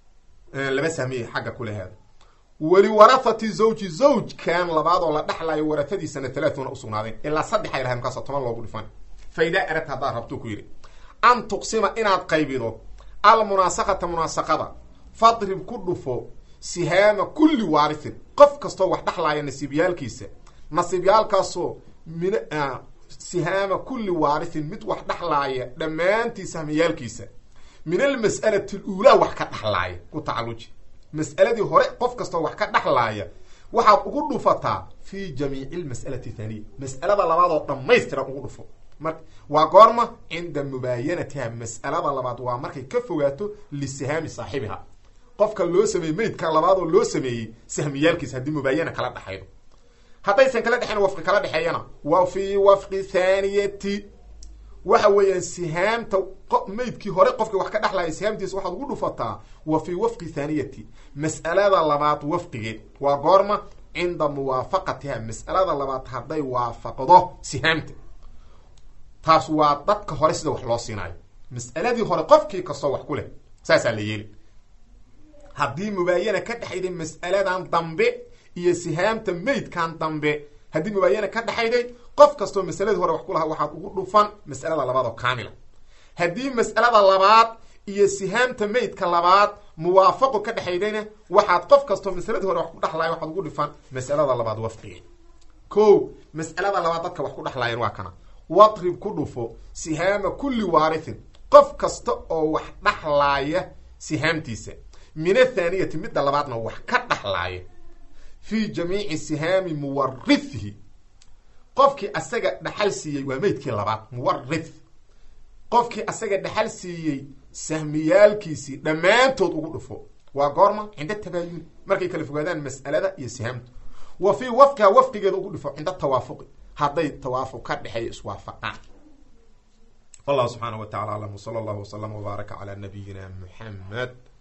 laba sahmiye xagga kuleheeda weli warahati zawji zawjkan labaadoo la dhexlayo warahadiisana talaatuna usugnaadeen ilaa saddexay lahay markaas toban loogu dhifan faidaa aragta haddaad rabtuu ku yidhi an tuqsima inaad qaybido almunaasaqata munaasaqada fadrib ku dhufo sihaama kulli waarithin qof kastoo wax dhexlaaya nasiibyaalkiisa nasiibyaalkaasoo min sihaama kulli waarithin mid wax dhexlaaya dhammaantii sahmiyaalkiisa min almas'alati aluulaa wax ka dhexlaaya ku tacaluji mas'aladii hore qof kastoo wax ka dhexlaaya waxaad ugu dhufataa fi jamiici lmas'alati thaniya mas'alada labaadoo dhammaystiran ugu dhufo mar waa goorma cinda mubaayanatiha mas'alada labaad waa markay ka fogaato lisihaami saaxibiha qofka loo sameeyey meydka labaadoo loo sameeyey sahmiyaalkiisa haddii mubaayana kala dhexaydo haddaysan kala dhexayn wafqi kala dhexeeyana wa fii wafqi thaniyati waxa weeyaan sihaamta meydkii hore qofkii wax ka dhexlaya sihaamtiisa waxaad ugu dhufataa wa fii wafqi thaniyati mas'alada labaad wafqigeed waa goorma cinda muwaafaqatiha mas'alada labaad hadday waafaqdo sihaamta taas waa dadka hore sida wax loo siinaayo mas'aladii hore qofkii kastoo wax ku leh saasaa la yeeli haddii mubaayana ka dhexayday mas'aladan dambe iyo sihaamta meydkan dambe haddii mubaayana ka dhexayday qof kastoo masaladii hore wax ku lahaa waxaad ugu dhufan mas'alada labaad oo kaamila haddii mas'alada labaad iyo sihaamta meydka labaad muwaafaqo ka dhexaydayna waxaad qof kastoo masaladii hore wax ku dhexlaaya waxaad ugu dhufan mas'alada labaad wafqigeed ko mas'alada labaad dadka wax ku dhexlaayeen waa kana wadrib ku dhufo sihaama kulli waarithin qof kasta oo wax dhexlaaya sihaamtiisa min athaaniyati midda labaadna wax ka dhexlaaya fii jamiici sihaami muwarithihi qofkii asaga dhaxal siiyey waa meydkii labaad muwarith qofkii asaga dhaxal siiyey sahmiyaalkiisii dhammaantood ugu dhufo waa goorma cinda tabaayuni markay kala fogaadaan mas'alada iyo sihaamtu wa fii wafqiha wafqigeeda ugu dhufo cinda tawaafuqi hadday tawaafuq ka dhexeeyo iswaafaqaan wallahu subxaana wa tacala aclam wsala allahu wslama wbaaraka calaa nabiyina muxamed